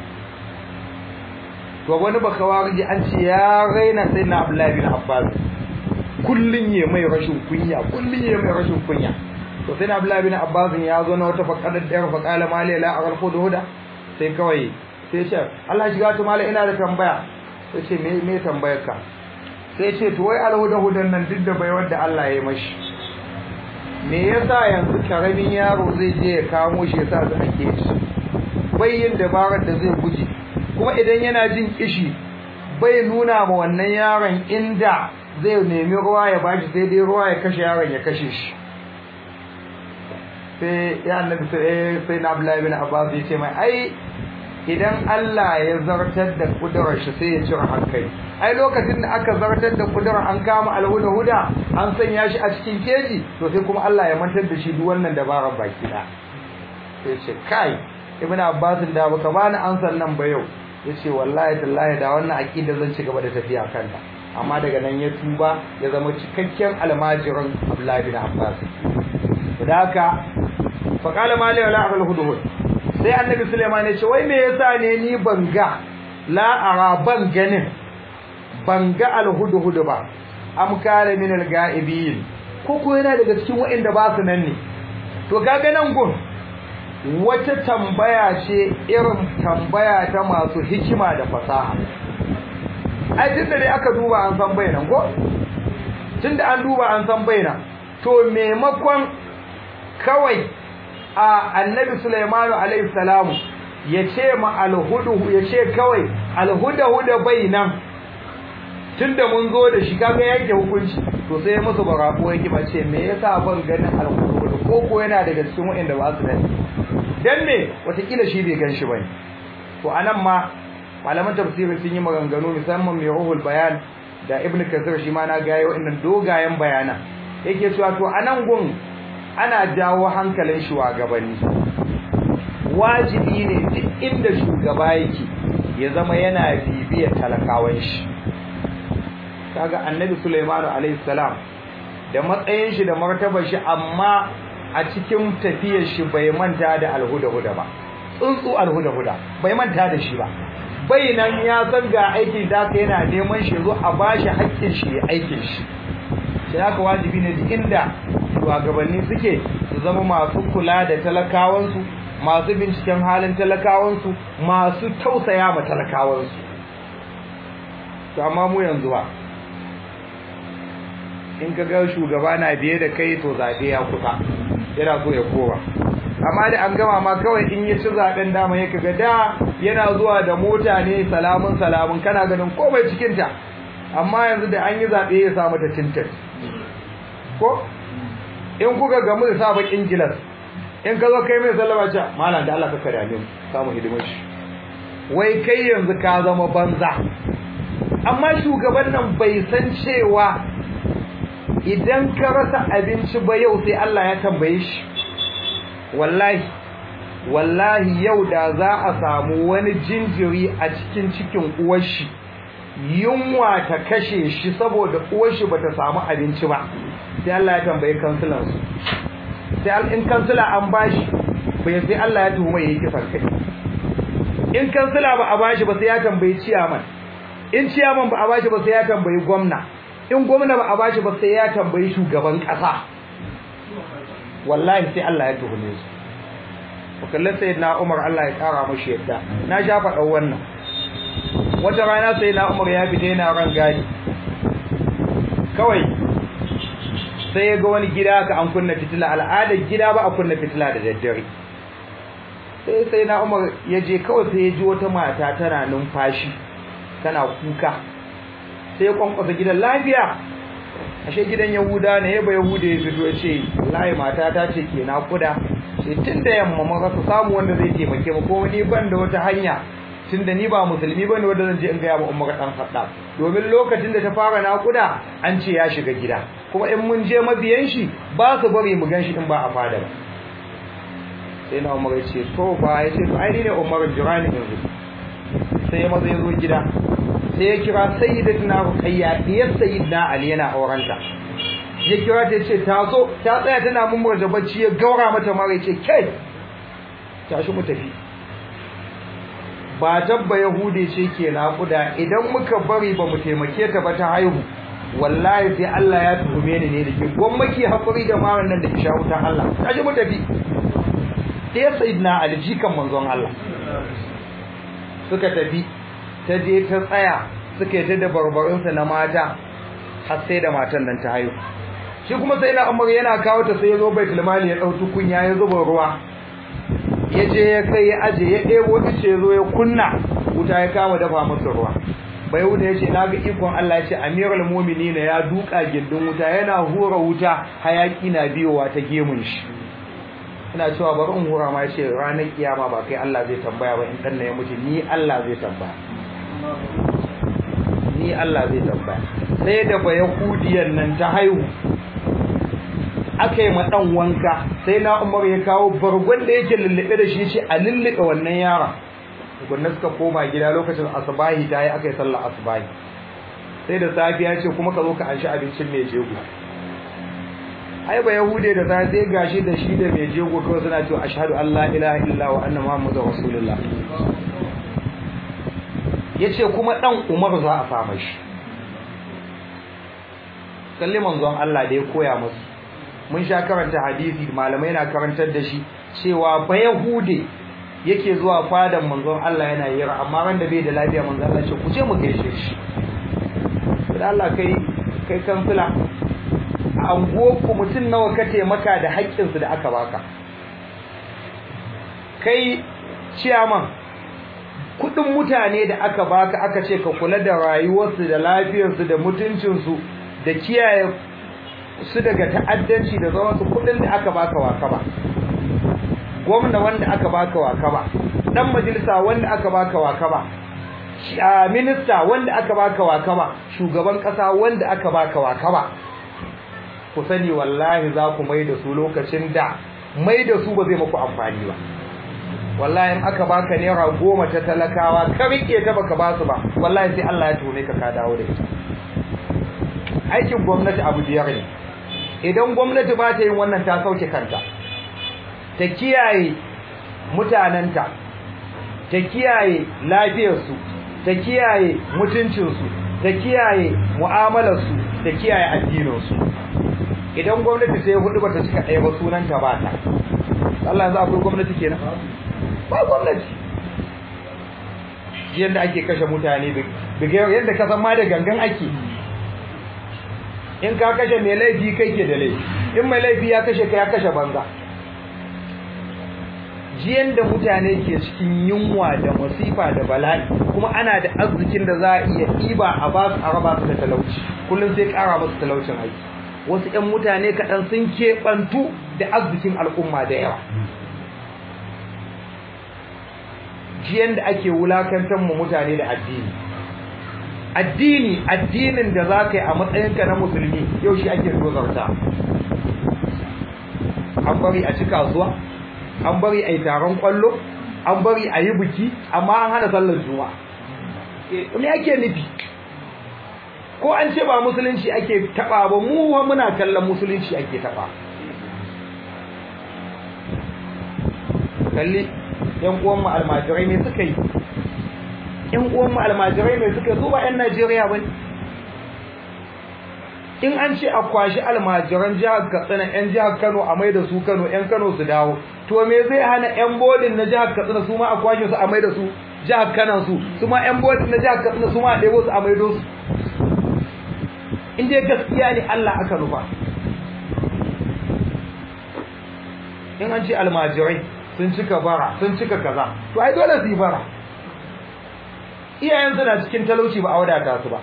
to wani ba kawariji an ce ya raina sai na Abdullahi bin Abbas kullun ya mai rashin kunya kullun ya mai rashin kunya to sai na Abdullahi bin Abbas ya zo na wata faqadar da faqala mali la aghal huda sai kawai sai ce Allah shiga to mali ina da tambaya sai ce me me tambayar ka sai ce to wai alhuda hudan nan duk da baiwar da Allah ya yi mashi me yasa yanzu karamin yaro zai je ya kamo shi yasa su ake shi bayyin dabarar da zai guje kuma idan yana jin kishi bai nuna ma wannan yaron inda zai nemi ruwa ya bashi sai dai ruwa ya kashe yaron ya kashe shi sai ya annabi sai na Abdullahi bin Abbas ya ce mai ai idan Allah ya zartar da kudurar shi sai ya cire hankali ai lokacin da aka zartar da kudurar an kama alhuda huda an sanya shi a cikin keji to sai kuma Allah ya mantar da shi duk wannan dabarar baki da sai ce kai ibn Abbas da baka bani ansan nan ba yau yace wallahi tallahi da wannan aqida zan ci gaba da tafiya kanta amma daga nan ya tuba ya zama cikakken almajirin Abdullahi bin Abbas da haka fa qala ma la a'ral hudhud sai annabi Sulaiman ya ce wai me yasa ne ni banga la ara ban ganin banga al hudhud ba am kana min al ga'ibin ko ko yana daga cikin waɗanda ba su nan ne to kaga nan gun wata tambaya ce irin tambaya ta masu hikima da fasaha ai tunda dai aka duba an san bainan ko tunda an duba an san bainan to maimakon kawai a annabi Sulaimanu alaihi salamu ya ce ma alhudu ya ce kawai alhuda huda bainan tunda mun zo da shi kaga yanke hukunci to sai musu barako yake ba ce me yasa ban ganin alhudu ko ko yana daga cikin waɗanda ba su da dan me watakila shi bai gan shi bane to anan ma malaman tafsiri sun yi maganganu musamman mai ruhul bayan da ibn kasir shi ma na gaya wa'annan dogayen bayana yake cewa to anan gun ana jawo hankalin shugabanni wajibi ne duk inda shugaba yake ya zama yana bibiyar talakawan shi kaga annabi Sulaiman alayhi salam da matsayin shi da martabar shi amma a cikin tafiyar shi bai manta da alhuda-huda ba tsuntsu alhuda-huda bai manta da shi ba bai nan ya san ga aikin da ka yana neman shi zo a bashi haƙƙin shi aikin shi sai haka wajibi ne duk inda shugabanni suke su zama masu kula da talakawansu masu binciken halin talakawansu masu tausaya ma talakawansu to amma mu yanzu ba in ka ga shugaba na biye da kai to zaɓe ya kusa yana so ya koma amma da an gama ma kawai in ya ci zaben dama ya kaga da yana zuwa da mota ne salamun salamun kana ganin komai cikin ta amma yanzu da an yi zabe ya samu ta tintin ko in kuka gamu da sa bakin gilas in ka zo kai mai sallama ce malam da Allah ka kare ni samu hidimar shi wai kai yanzu ka zama banza amma shugaban nan bai san cewa idan ka rasa abinci ba yau sai Allah ya tambaye shi wallahi wallahi yau da za a samu wani jinjiri a cikin cikin uwar shi yunwa ta kashe shi saboda uwar shi bata samu abinci ba sai Allah ya tambaye kansulan su sai in kansula an bashi bai sai Allah ya tuhuma yayi kisan kai in kansula ba a bashi ba sai ya tambayi ciyaman in ciyaman ba a bashi ba sai ya tambayi gwamna in gwamna ba a bashi ba sai ya tambayi shugaban kasa wallahi sai Allah ya tuhume su kallon sayyidina Umar Allah ya kara mashi yadda na sha faɗa wannan wata rana sayyidina Umar ya fita yana ran gadi kawai sai ya ga wani gida ka an kunna fitila al'adar gida ba a kunna fitila da daddare sai sayyidina Umar ya je kawai sai ya ji wata mata tana numfashi tana kuka sai ya kwankwasa gidan lafiya ashe gidan yahuda ne yaba yahuda ya fito ya ce wallahi mata ta ce ke nakuda sai tun da yamma mun rasa samu wanda zai taimake mu ko ni ban da wata hanya tun da ni ba musulmi bane wanda zan je in gaya ma umar dan haddad domin lokacin da ta fara nakuda an ce ya shiga gida kuma in mun je mabiyan shi ba su bari mu ganshi in ba a fada ba sai na umar ya ce to ba ya ce to ai ni ne umar jirani yanzu sai ya maza ya zo gida sai ya kira sayyidatuna ruqayya diyar sayyidina ali yana aurenta ya kira ta ce ta zo ta tsaya tana mummura da bacci ya gaura mata mara ce kai tashi mu tafi ba tabba yahudi ce ke naƙuda idan muka bari ba mu taimake ta ba ta haihu wallahi sai Allah ya tuhume ni ne da ke gwammaki hakuri da maran nan da ki sha wutan Allah tashi mu tafi ɗaya sayyidina ali jikan manzon Allah suka tafi ta je ta tsaya suka yi ta da barbarinsa na mata har sai da matan nan ta haihu shi kuma sai na umar yana kawo ta sai ya zo baitul mali ya ɗau tukunya ya zuba ruwa ya je ya kai ya aje ya ɗebo ice ya zo ya kunna wuta ya kama dafa masa ruwa bai wuta ya ce na ga ikon Allah ya ce amirul mu'minina ya duka gindin wuta yana hura wuta hayaki na biyowa ta gemun shi ina cewa bari in hura ma ya ce ranar kiyama ba kai Allah zai tambaya ba in dan ya mutu ni Allah zai tambaya ni Allah zai tambaya sai da ba yahudiyan nan ta haihu aka yi ma dan wanka sai na Umar ya kawo bargon da yake lullube da shi ce a lullube wannan yaron tukunna suka koma gida lokacin asubahi ta yi aka yi sallar asubahi sai da safiya ce kuma ka zo ka anshi abincin mai jego ai ba yahude da za sai gashi da shi da mai jego kawai suna cewa ashhadu an la ilaha illa wa anna muhammadar rasulullah yace kuma dan umar za a fama shi kalli manzon Allah da ya koya musu mun sha karanta hadisi malamai na karantar da shi cewa ba yahude yake zuwa fadan manzon Allah yana yi amma ran da bai da lafiya manzon Allah ce ku je mu gaishe shi da Allah kai kai kansila a ku mutum nawa ka taimaka da haƙƙinsu da aka baka kai ciyaman kudin mutane da aka baka aka ce ka kula da rayuwarsu da lafiyarsu da mutuncinsu da kiyaye su daga ta'addanci da zamansu kudin da aka baka waka ba gwamna wanda aka baka waka ba dan majalisa wanda aka baka waka ba minista wanda aka baka waka ba shugaban kasa wanda aka baka waka ba ku sani wallahi za ku mai da su lokacin da mai da su ba zai maku amfani ba wallahi in aka baka naira goma ta talakawa ka rike ta baka ba su ba wallahi sai Allah ya tone ka ka dawo da ita aikin gwamnati abu biyar ne idan gwamnati ba ta yin wannan ta sauke kanta ta kiyaye mutanenta ta kiyaye lafiyarsu ta kiyaye mutuncinsu ta kiyaye mu'amalarsu ta kiyaye addininsu idan gwamnati sai hudu bata cika ɗaya ba sunanta ba ta Allah yanzu akwai gwamnati kenan ba gwamnati yadda ake kashe mutane bigayar yadda ka san ma da gangan ake in ka kashe mai laifi kai ke da laifi in mai laifi ya kashe ka ya kashe banza jiyan da mutane ke cikin yunwa da masifa da bala'i kuma ana da arzikin da za a iya ɗiba a ba su a raba su da talauci kullum sai ƙara musu talaucin aiki wasu ‘yan mutane kaɗan sun keɓantu da arzikin al'umma da yawa jiyan da ake wulakantar mu mutane da addini addini addinin da za ka yi a matsayinka na musulmi yau shi ake dozarta an bari a ci kasuwa an bari a yi taron kwallo an bari a yi biki amma an hana sallar juma me ake nufi ko an ce ba musulunci ake taba ba mu muna kallon musulunci ake taba kalli yan uwan mu almajirai ne suka yi yan uwan mu almajirai ne suka zo ba yan Najeriya bane in an ce a kwashi almajiran jihar Katsina yan jihar Kano a maida su Kano yan Kano su dawo to me zai hana yan bodin na jihar Katsina su ma a kwashe su a maida su jihar Kano su su ma yan bodin na jihar Katsina su ma a ɗebo su a maido su in dai gaskiya ne Allah aka rufa in an ce almajirai sun cika bara sun cika kaza to ai dole su yi bara iyayen suna cikin talauci ba a wadata su ba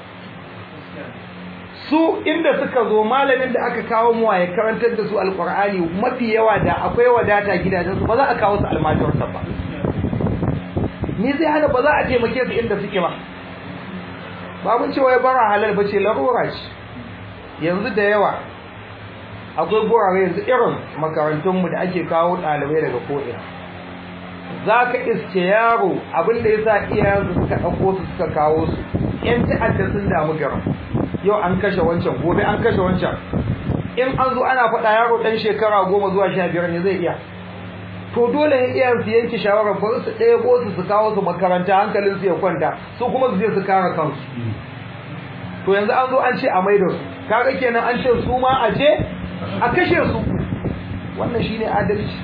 su inda suka zo malamin da aka kawo mu ya karantar da su alqur'ani mafi yawa da akwai wadata gidajen su ba za a kawo su almajiransa ba ni zai hana ba za a taimake su inda suke ba ba mun ce wai bara halal bace larura ce yanzu da yawa akwai gurare yanzu irin makarantunmu da ake kawo ɗalibai daga ko'ina za ka iske yaro abinda ya sa iyayensu suka ɗauko su suka kawo su ‘yan ta'adda sun damu garin yau an kashe wancan gobe an kashe wancan in an zo ana faɗa yaro ɗan shekara goma zuwa sha biyar ne zai iya to dole ne iyayen su yanke shawarar ba su ɗaya su su kawo su makaranta hankalin su ya kwanta su kuma su je su kare kansu to yanzu an zo an ce a maida su kaga kenan an ce su ma a je a kashe su wannan shine adalci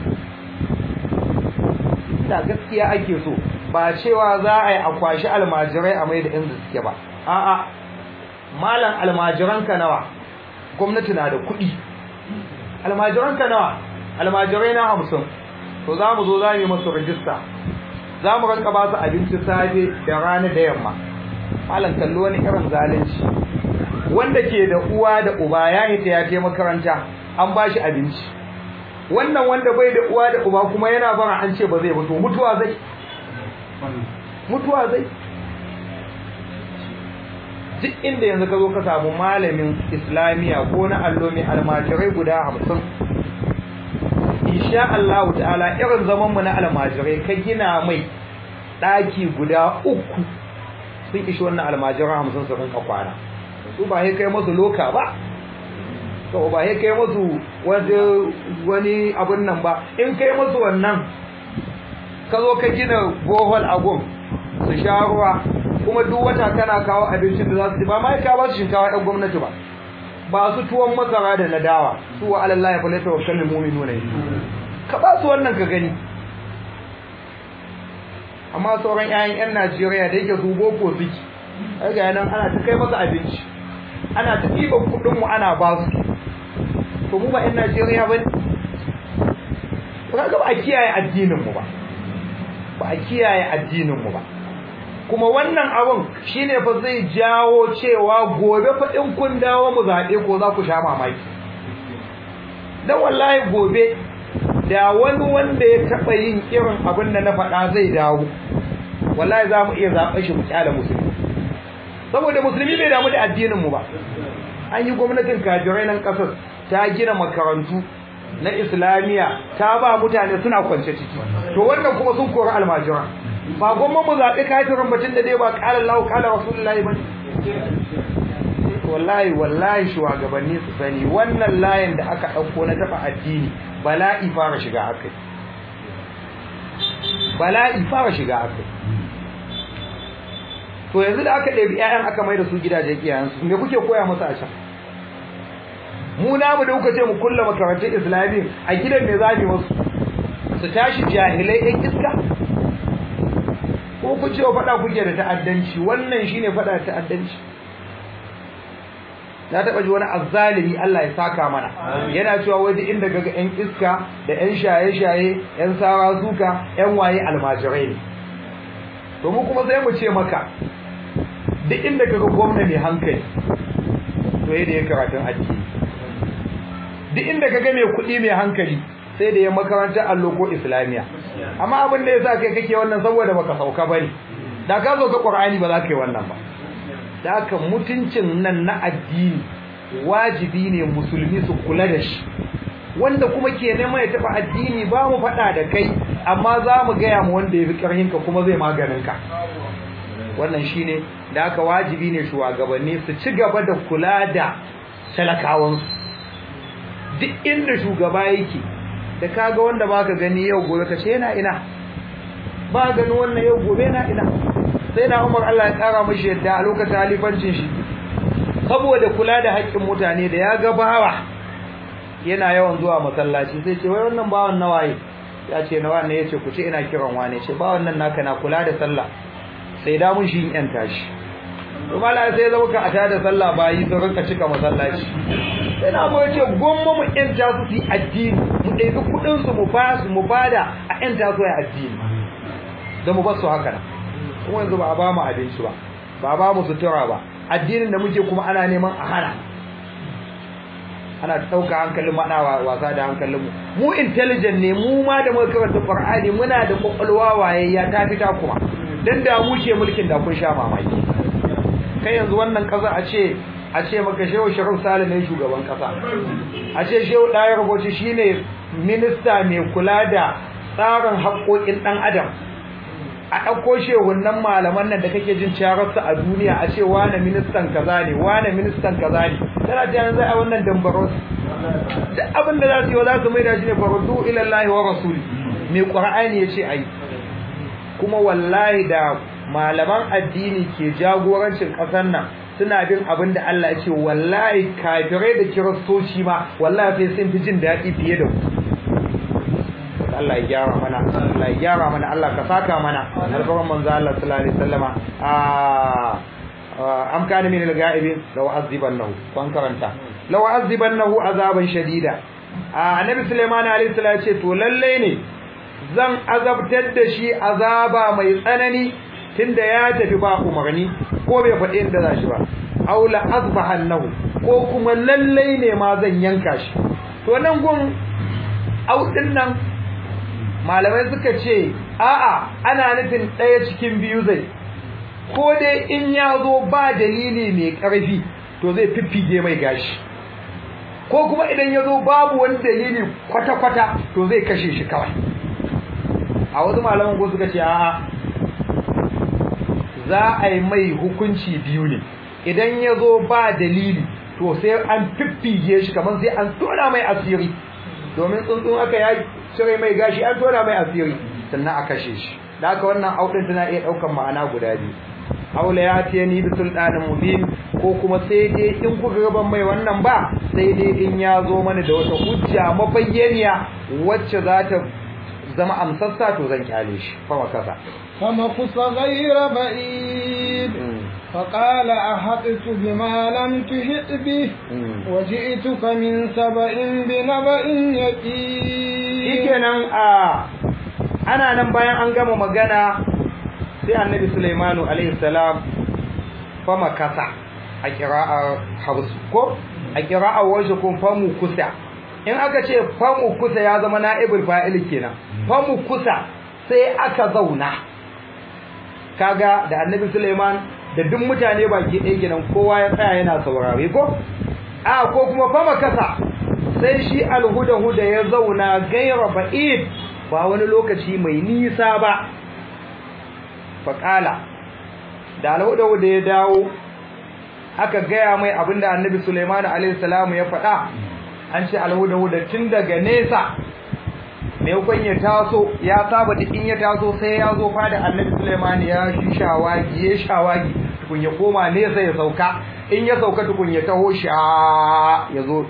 da gaskiya ake so ba cewa za a yi a kwashi almajirai a maida inda suke ba a'a malam almajiranka nawa gwamnati na da kuɗi almajiranka nawa almajirai na hamsin to za mu zo za mu yi masu rajista za mu ranka ba su abinci safe da rana da yamma malam kallo wani irin zalunci wanda ke da uwa da uba ya hita ya je makaranta an ba shi abinci wannan wanda bai da uwa da uba kuma yana bara an ce ba zai ba to mutuwa zai mutuwa zai duk inda yanzu ka zo ka samu malamin islamiya ko na allo mai almajirai guda hamsin insha Allah ta'ala irin zaman mu na almajirai ka gina mai daki guda uku sun ishi wannan almajiran hamsin su rinka kwana su ba sai kai musu loka ba to ba sai kai musu wani abun nan ba in kai musu wannan ka zo ka gina bohol a gun su sha ruwa kuma duk wata kana kawo abincin da za su ci ba ma ka ba su shinkawa ɗan gwamnati ba ba su tuwon masara da na dawa su wa alallahi fa lata wakkalin mu'minuna ka ba su wannan ka gani amma sauran 'ya'yan 'yan Najeriya da yake su boko suke ga nan ana ta kai masa abinci ana ta ɗiban kuɗin mu ana ba su to mu ba 'yan Najeriya ba ne ba a kiyaye addinin mu ba ba a kiyaye addinin mu ba kuma wannan abun shine fa zai jawo cewa gobe fa in kun dawo mu zaɓe ko za ku sha mamaki dan wallahi gobe da wani wanda ya taɓa yin irin abin da na faɗa zai dawo wallahi za mu iya zaɓar shi mu kyala musulmi saboda musulmi bai damu da addinin mu ba an yi gwamnatin kajirai nan ƙasar ta gina makarantu na islamiyya ta ba mutane suna kwance ciki to wannan kuma sun kori almajira ba gwamma mu zaɓi kafirin batun da dai ba ƙala Allah ƙala Rasulullahi ba wallahi wallahi shugabanni su sani wannan layin da aka ɗauko na taɓa addini bala'i fara shiga akai bala'i fara shiga akai to yanzu da aka ɗabi ƴaƴan aka mai da su gidajen iyayensu me kuke koya musu a can mu namu da kuka ce mu kulla makarantun islami a gidan me za mu musu su tashi jahilai ɗan iska ko ku ce faɗa kuke da ta'addanci wannan shine faɗa da ta'addanci na taɓa ji wani azzalimi Allah ya saka mana yana cewa waje inda gaga ƴan iska da ƴan shaye-shaye ƴan sara suka ƴan waye almajirai ne to mu kuma sai mu ce maka duk inda kaga gwamna mai hankali to yadda ya karatun addini duk inda kaga mai kuɗi mai hankali sai da ya makaranta allo ko islamiya amma abin da yasa kai kake wannan saboda baka sauka bane da ka zo ka qur'ani ba za ka yi wannan ba da haka mutuncin nan na addini wajibi ne musulmi su kula da shi wanda kuma ke neman ya taba addini ba mu faɗa da kai amma za mu gaya mu wanda ya fi ƙarhinka kuma zai maganin ka wannan shine da haka wajibi ne shugabanni su ci gaba da kula da talakawansu duk inda shugaba yake da kaga wanda baka gani yau gobe ka ce yana ina ba gani wannan yau gobe yana ina sai na Umar Allah ya kara mashi yadda a lokacin halifancin shi saboda kula da haƙƙin mutane da ya ga bawa yana yawan zuwa masallaci sai ce wai wannan bawan nawaye ya ce nawa ne yace ku ce ina kiran wane ce bawan nan naka na kula da sallah sai da mun shi in yan tashi to mala sai zama ka ata da sallah bayi sun rinka cika masallaci sai na mu yace gomma mu yan ta su yi addini mu ɗebi kuɗin su mu ba su mu bada a yan ta su yi addini da mu bar su haka nan kuma yanzu ba a ba mu abinci ba ba a ba mu sutura ba addinin da muke kuma ana neman a hana ana ɗauka hankalin mu ana wasa da hankalin mu mu intelligent ne mu ma da muka karanta Qur'ani muna da kwakwalwa wayayya ta fita kuma dan da mu ke mulkin da kun sha mamaki kai yanzu wannan kaza a ce a ce maka shehu Sharif Salim ne shugaban kasa a ce shehu Dayar Bauchi shine minista mai kula da tsarin haƙoƙin ɗan adam a ɗauko shehunan malaman nan da kake jin cararsa a duniya a ce wane ministan kaza ne wane ministan kaza ne tana ta yanzu a wannan dambaros duk abin da za su yi za su maida shi ne farudu ilallahi wa rasuli mai qur'ani ya ce ayi kuma wallahi da malaman addini ke jagorancin ƙasar nan suna bin abin da Allah ya ce wallahi kafirai da kiristoci ma wallahi sai sun fi jin daɗi fiye da ku Allah ya gyara mana Allah ya gyara mana Allah ka saka mana alfaran manzo Allah sallallahu alaihi wasallama a am kana min al-ga'ibin law azibannahu kun karanta law azibannahu azaban shadida annabi Sulaiman alaihi salam ce to lalle ne zan azabtar da shi azaba mai tsanani tunda ya tafi ba umarni ko bai faɗi inda za shi ba aula azbahannahu ko kuma lalle ne ma zan yanka shi to nan gun audin nan malamai suka ce a'a ana nufin ɗaya cikin biyu zai ko dai in ya zo ba dalili mai ƙarfi to zai fiffige mai gashi ko kuma idan ya zo babu wani dalili kwata-kwata to zai kashe shi kawai a wasu malaman ko suka ce a'a za a yi mai hukunci biyu ne idan ya zo ba dalili to sai an fiffige shi kamar sai an tona mai asiri domin tsuntsun aka ya cire mai gashi an tona mai asiri sannan a kashe shi da haka wannan audin tana iya daukan ma'ana guda biyu aula ya ce ni bi sultanin mubin ko kuma sai dai in kuka gaban mai wannan ba sai dai in ya zo mana da wata hujja mabayyaniya wacce za ta zama amsassa to zan kyale shi fa kasa فمكث غير بعيد فقال أحطت بما لم تحط به وجئتك من سبأ بنبأ يقين kenan a ana nan bayan an gama magana sai annabi Sulaimanu alaihi salam fama kasa a kira'ar hausu ko a kira'ar waje kun famu kusa in aka ce famu kusa ya zama na'ibul fa'il kenan famu kusa sai aka zauna kaga da annabi Sulaiman da duk mutane baki ɗaya kenan kowa ya tsaya yana saurare ko a ko kuma fama kasa sai shi alhuda huda ya zauna gaira ba'id ba wani lokaci mai nisa ba faƙala da alhuda huda ya dawo aka gaya mai abinda annabi Sulaiman alaihi salamu ya faɗa an ce alhuda huda tun daga nesa maimakon ya taso ya saba duk in ya taso sai ya zo fada annabi Sulaiman ya shi shawagi ya shawagi tukun ya koma nesa ya sauka in ya sauka tukun ya taho sha ya zo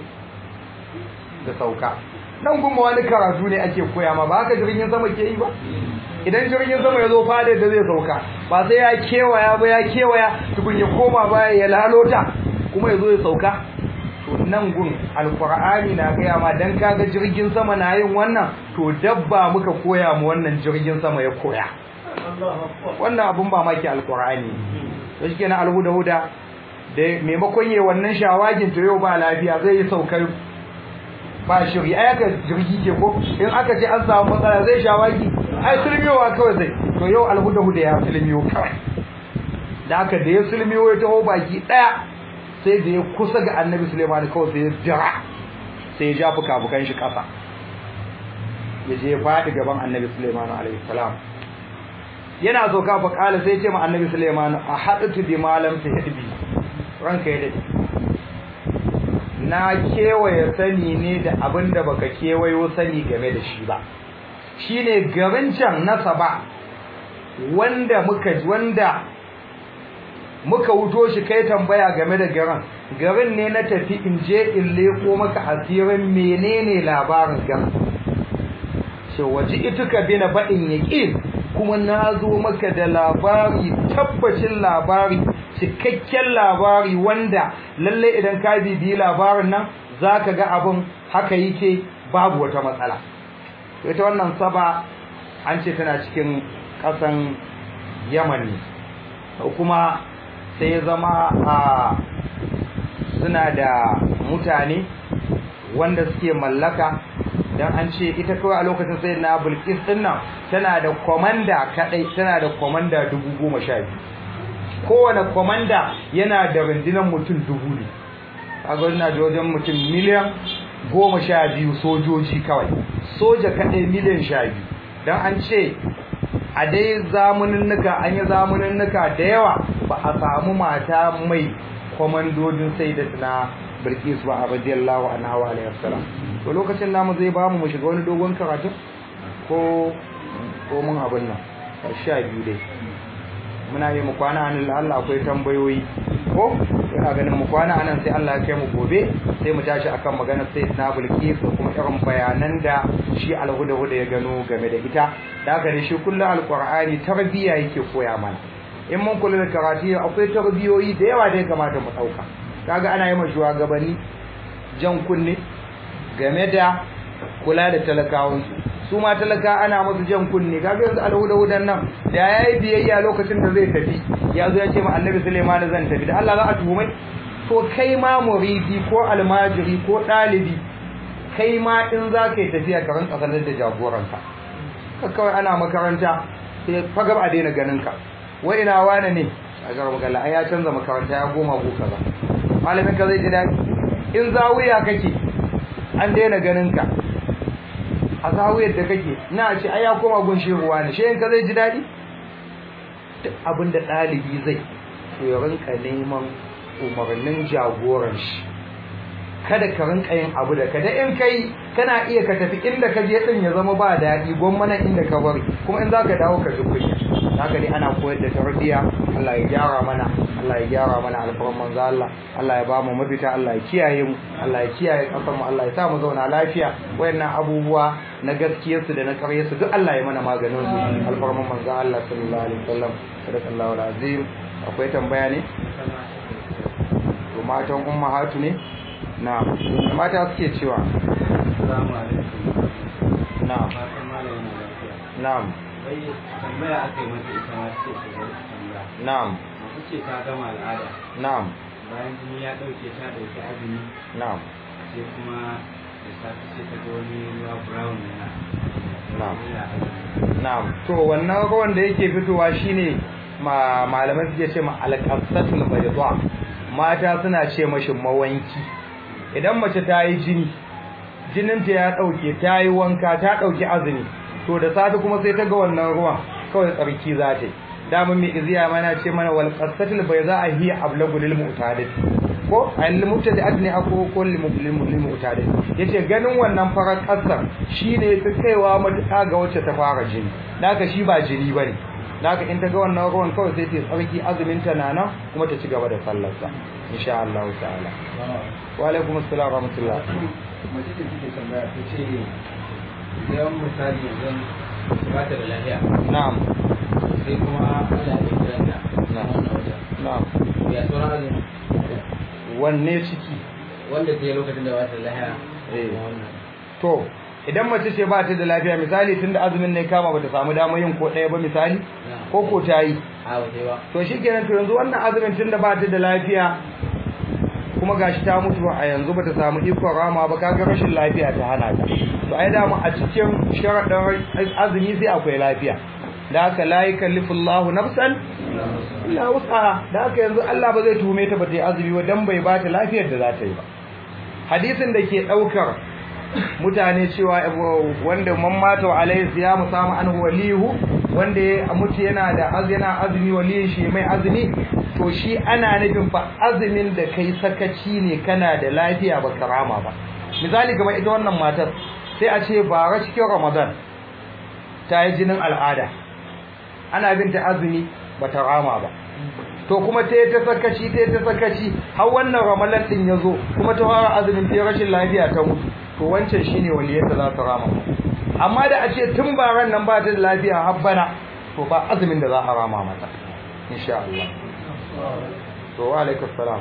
da sauka nan kuma wani karatu ne ake koya ma ba haka jirgin sama ke yi ba idan jirgin sama ya zo fada da zai sauka ba sai ya kewaya ba ya kewaya tukun ya koma baya ya lalota kuma ya zo ya sauka to nan gun alqur'ani na gaya ma dan kaga jirgin sama na yin wannan to dabba muka koya mu wannan jirgin sama ya koya wannan abun ba maki alqur'ani to shi kenan alhuda huda da maimakon yayin wannan shawagin to yau ba lafiya zai yi saukar ba shiri ai aka jirgi ke ko in aka ce an samu matsala zai shawagi ai sulmiyowa kawai zai to yau alhuda huda ya sulmiyo kawai da aka da ya sulmiyo ya taho baki daya sai da ya kusa ga annabi Suleiman kawai sai ya jira sai ya ja fuka-fukan shi ƙasa ya je ya faɗi gaban annabi Suleiman alaihi salam yana so ka fa kala sai ya ce ma annabi Suleiman a hadatu bi malam ta hadi ranka ya dade na kewaye sani ne da abin da baka kewayo sani game da shi ba shine garin can na saba wanda muka wanda muka wuto shi kai tambaya game da garin garin ne na tafi in je in leko maka asirin menene labarin garin ce waje ituka bina baɗin yaƙin kuma na zo maka da labari tabbacin labari cikakken labari wanda lalle idan ka bibiyi labarin nan za ka ga abin haka yake babu wata matsala ita wannan saba an ce tana cikin ƙasan yaman ne kuma sai ya zama a suna da mutane wanda suke mallaka dan an ce ita kawai a lokacin sai na Bilqis din nan tana da komanda kadai tana da komanda 10000 kowane komanda yana da rundunar mutum dubu ne kaga ina da wajen mutum miliyan 12 sojoji kawai soja kadai miliyan 12 dan an ce a dai zamaninnuka an yi zamaninnuka da yawa ba a samu mata mai komandodin sai da tana Bilqis ba a radiyallahu anha wa alayhi wasallam to lokacin namu zai ba mu mu shiga wani dogon karatu ko ko mun abin nan sha biyu dai muna yi mu kwana anan Allah akwai tambayoyi ko ina ganin mu kwana anan sai Allah ya kai mu gobe sai mu tashi akan maganar sai na Bilqis da kuma irin bayanan da shi alhuda-huda ya gano game da ita da haka ne shi kullum alqur'ani tarbiya yake koya mana in mun kula da karatu akwai tarbiyoyi da yawa da ya kamata mu dauka kaga ana yi ma shugabanni jan kunne game da kula da talakawansu su ma talaka ana musu jan kunne kaga yanzu alhuda-hudan nan da yayi biyayya lokacin da zai tafi ya zo ya ce ma annabi Sulaiman zan tafi da Allah za a tuhumai to kai ma muridi ko almajiri ko dalibi kai ma in za ka yi tafiya ka rinka sanar da jagoranka ka kawai ana makaranta sai fagab a daina ganin ka wai ina wane ne a garba galla ai ya canza makaranta ya goma ko kaza malamin ka zai ji daɗi in zawiya kake an daina ganin ka a zawiyar da kake na ce ai ya koma gun shehuwa ne shehin ka zai ji daɗi duk abin da ɗalibi zai to ya rinka neman umarnin jagoran shi kada ka rinka yin abu da kada in kai kana iya ka tafi inda ka je din ya zama ba daɗi gwamnan inda ka bari kuma in zaka dawo ka ji kunya haka dai ana koyar da tarbiyya Allah ya gyara mana Allah ya gyara mana alfarman manzo Allah Allah ya ba mu mafita Allah ya kiyaye mu Allah ya kiyaye kasar mu Allah ya sa mu zauna lafiya wayannan abubuwa na gaskiyar su da na ƙaryar su duk Allah ya mana maganin su alfarman manzo Allah sallallahu alaihi wasallam sadakallahu alazim akwai tambaya ne to matan ummahatu ne na mata suke cewa Assalamu alaikum. na'am Fatan malam yana lafiya. na'am Wai tambaya aka yi mata ita ma ce ta zai tambaya. na'am Mace ce ta gama al'ada. na'am Bayan jini ya ɗauke ta ɗauki azumi na'am sai kuma da safe sai ta ga wani ruwa brown yana. Na'am. Yana azumi. na'am to wannan ruwan da yake fitowa shine ma malamai suke ce ma alqasatul bayda mata suna ce mashi mawanki idan mace ta yi jini jininta ya dauke ta yi wanka ta dauki azumi to da safe kuma sai ta ga wannan ruwan kawai tsarki za ta yi damun mai iziya mana ce mana wal qasatul bayda hiya ablagu lil mu'tadid ko al mu'tadid ne ako ko lil mu'tadid yace ganin wannan farar kasar shine yafi kaiwa matuƙa ga wacce ta fara jini naka shi ba jini bane naka in ta ga wannan ruwan kawai sai ta tsarki azumin ta nana kuma ta ci gaba da sallarsa insha Allah ta'ala wa alaikum assalam wa rahmatullah Mace ce take tambaya ta ce idan misali yanzu ba ta da lafiya na'am sai kuma Allah ya kira ta na wannan wata. na'am Ya sauran azumi wanne ciki wanda ta yi lokacin da ba ta da lafiya. Eh. Wannan. to idan mace ce ba ta da lafiya misali tunda azumin ne kama bata samu damar yin ko ɗaya ba misali ko ko ta yi A ba ta yi ba. to shikenan to yanzu wannan azumin tunda ba ta da lafiya kuma gashi ta mutu a yanzu bata samu ikon rama ba kaga rashin lafiya ta hana ta to ai da mu a cikin sharadin azumi sai akwai lafiya da haka la yukallifullahu nafsan illa wus'aha da haka yanzu Allah ba zai tume ta ba ta yi azumi ba dan bai ba ta lafiyar da za ta yi ba hadisin da ke daukar mutane cewa wanda man mata alaihi siyamu samu anhu walihu wanda ya mutu yana da azina azumi waliyin shi mai azumi to shi ana nufin fa azumin da kai sakaci ne kana da lafiya ba karama ba misali kamar ita wannan matar sai a ce bara cikin ramadan ta yi jinin al'ada ana bin ta azumi ba ta rama ba to kuma ta yi ta sakaci ta yi ta sakaci har wannan ramadan din ya zo kuma ta fara azumin ta yi rashin lafiya ta mutu to wancan shine waliyanta za su rama amma da a ce tun baran nan ba ta da lafiya har bana to ba azumin da za a rama mata insha Allah to wa alaikum salam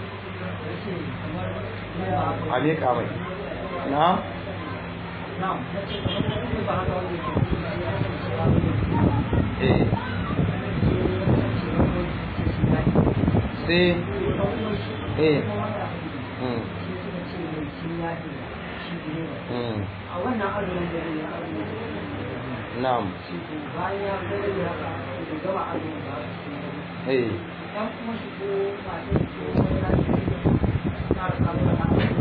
alika mai na'am eh sai eh mm mm a wannan azumin da ya yi na'am bayan ya gari da haka da gama azumin ba eh dan kuma shi ko masu ko wani na ƙara samun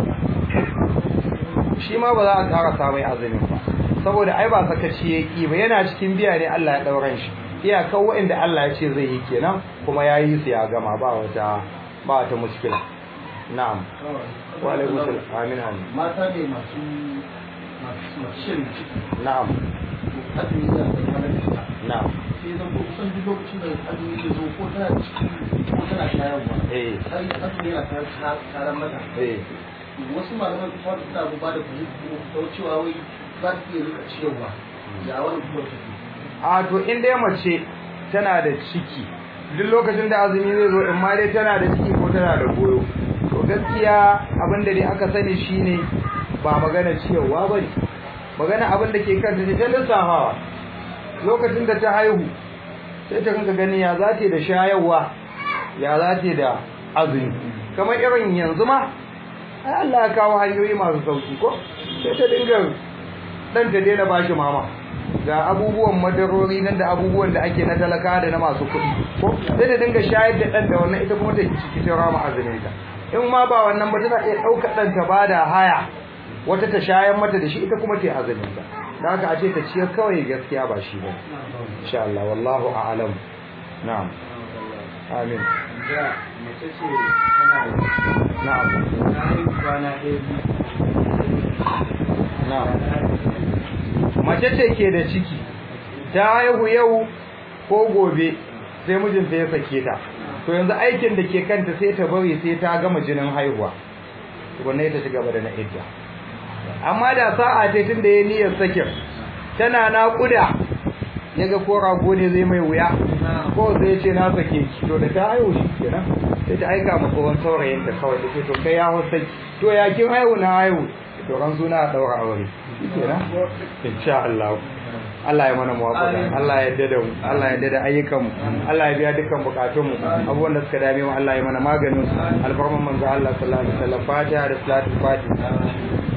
shi ma ba za a ƙara samun azumin ba saboda ai ba sakaci ya ki ba yana cikin biya ne Allah ya ɗauran shi iyakan wa'inda Allah ya ce zai yi kenan kuma ya yi su ya gama ba wata ba wata mushkila na'am wa alaikum salam amin amin mata ne masu masu masu shirin ciki na'am azumi da ta kwana da ita na'am sai zan ko kusan duk lokacin da azumi ya zo ko tana ciki ko tana shayarwa eh sai azumi yana ta taran mata eh wasu malaman kuma suna ba da fahimta cewa wai za ta iya rika ciyarwa da wani kuma take a to in dai mace tana da ciki duk lokacin da azumi zai zo in ma dai tana da ciki ko tana da goyo to gaskiya abin da dai aka sani shine ba magana ciyarwa bane magana abin da ke kanta ta lissafawa lokacin da ta haihu sai ta kanka gani ya zace da shayarwa ya zace da azumi kamar irin yanzu ma ai Allah ya kawo hanyoyi masu sauki ko sai ta dinga dan ta daina bashi mama ga abubuwan madarori nan da abubuwan da ake na talaka da na masu kuɗi ko sai da dinga shayar da ɗan da wannan ita kuma ta ciki ta rama azumin ta in ma ba wannan ba tana iya ɗaukar ɗan ta bada haya wata ta shayar mata da shi ita kuma ta yi azumin ta da haka a ce ta ciyar kawai gaskiya ba shi ba insha Allah wallahu a'lam na'am amin da mace ce tana da na'am na yi kwana ɗaya na'am mace ce ke da ciki ta haihu yau ko gobe sai mijinta ya sake ta to yanzu aikin da ke kanta sai ta bari sai ta gama jinin haihuwa tukunna ta ci gaba da na idda amma da sa'a ce tun da ya niyyar sakin tana naƙuda ya ga ko rago ne zai mai wuya ko zai ce na sake ki to da ta haihu shi kenan sai ta aika ma tsohon saurayin ta kawai da ke to kai ya hau saki to ya kin haihu na haihu to ran suna a ɗaura aure kenan insha Allah Allah ya mana muwafaka Allah ya yarda da mu Allah ya yarda da ayyukan mu Allah ya biya dukkan bukatun mu abubuwan da suka dame mu Allah ya mana maganin su alfarman manzo Allah sallallahu alaihi wasallam fatiha da salatul fatiha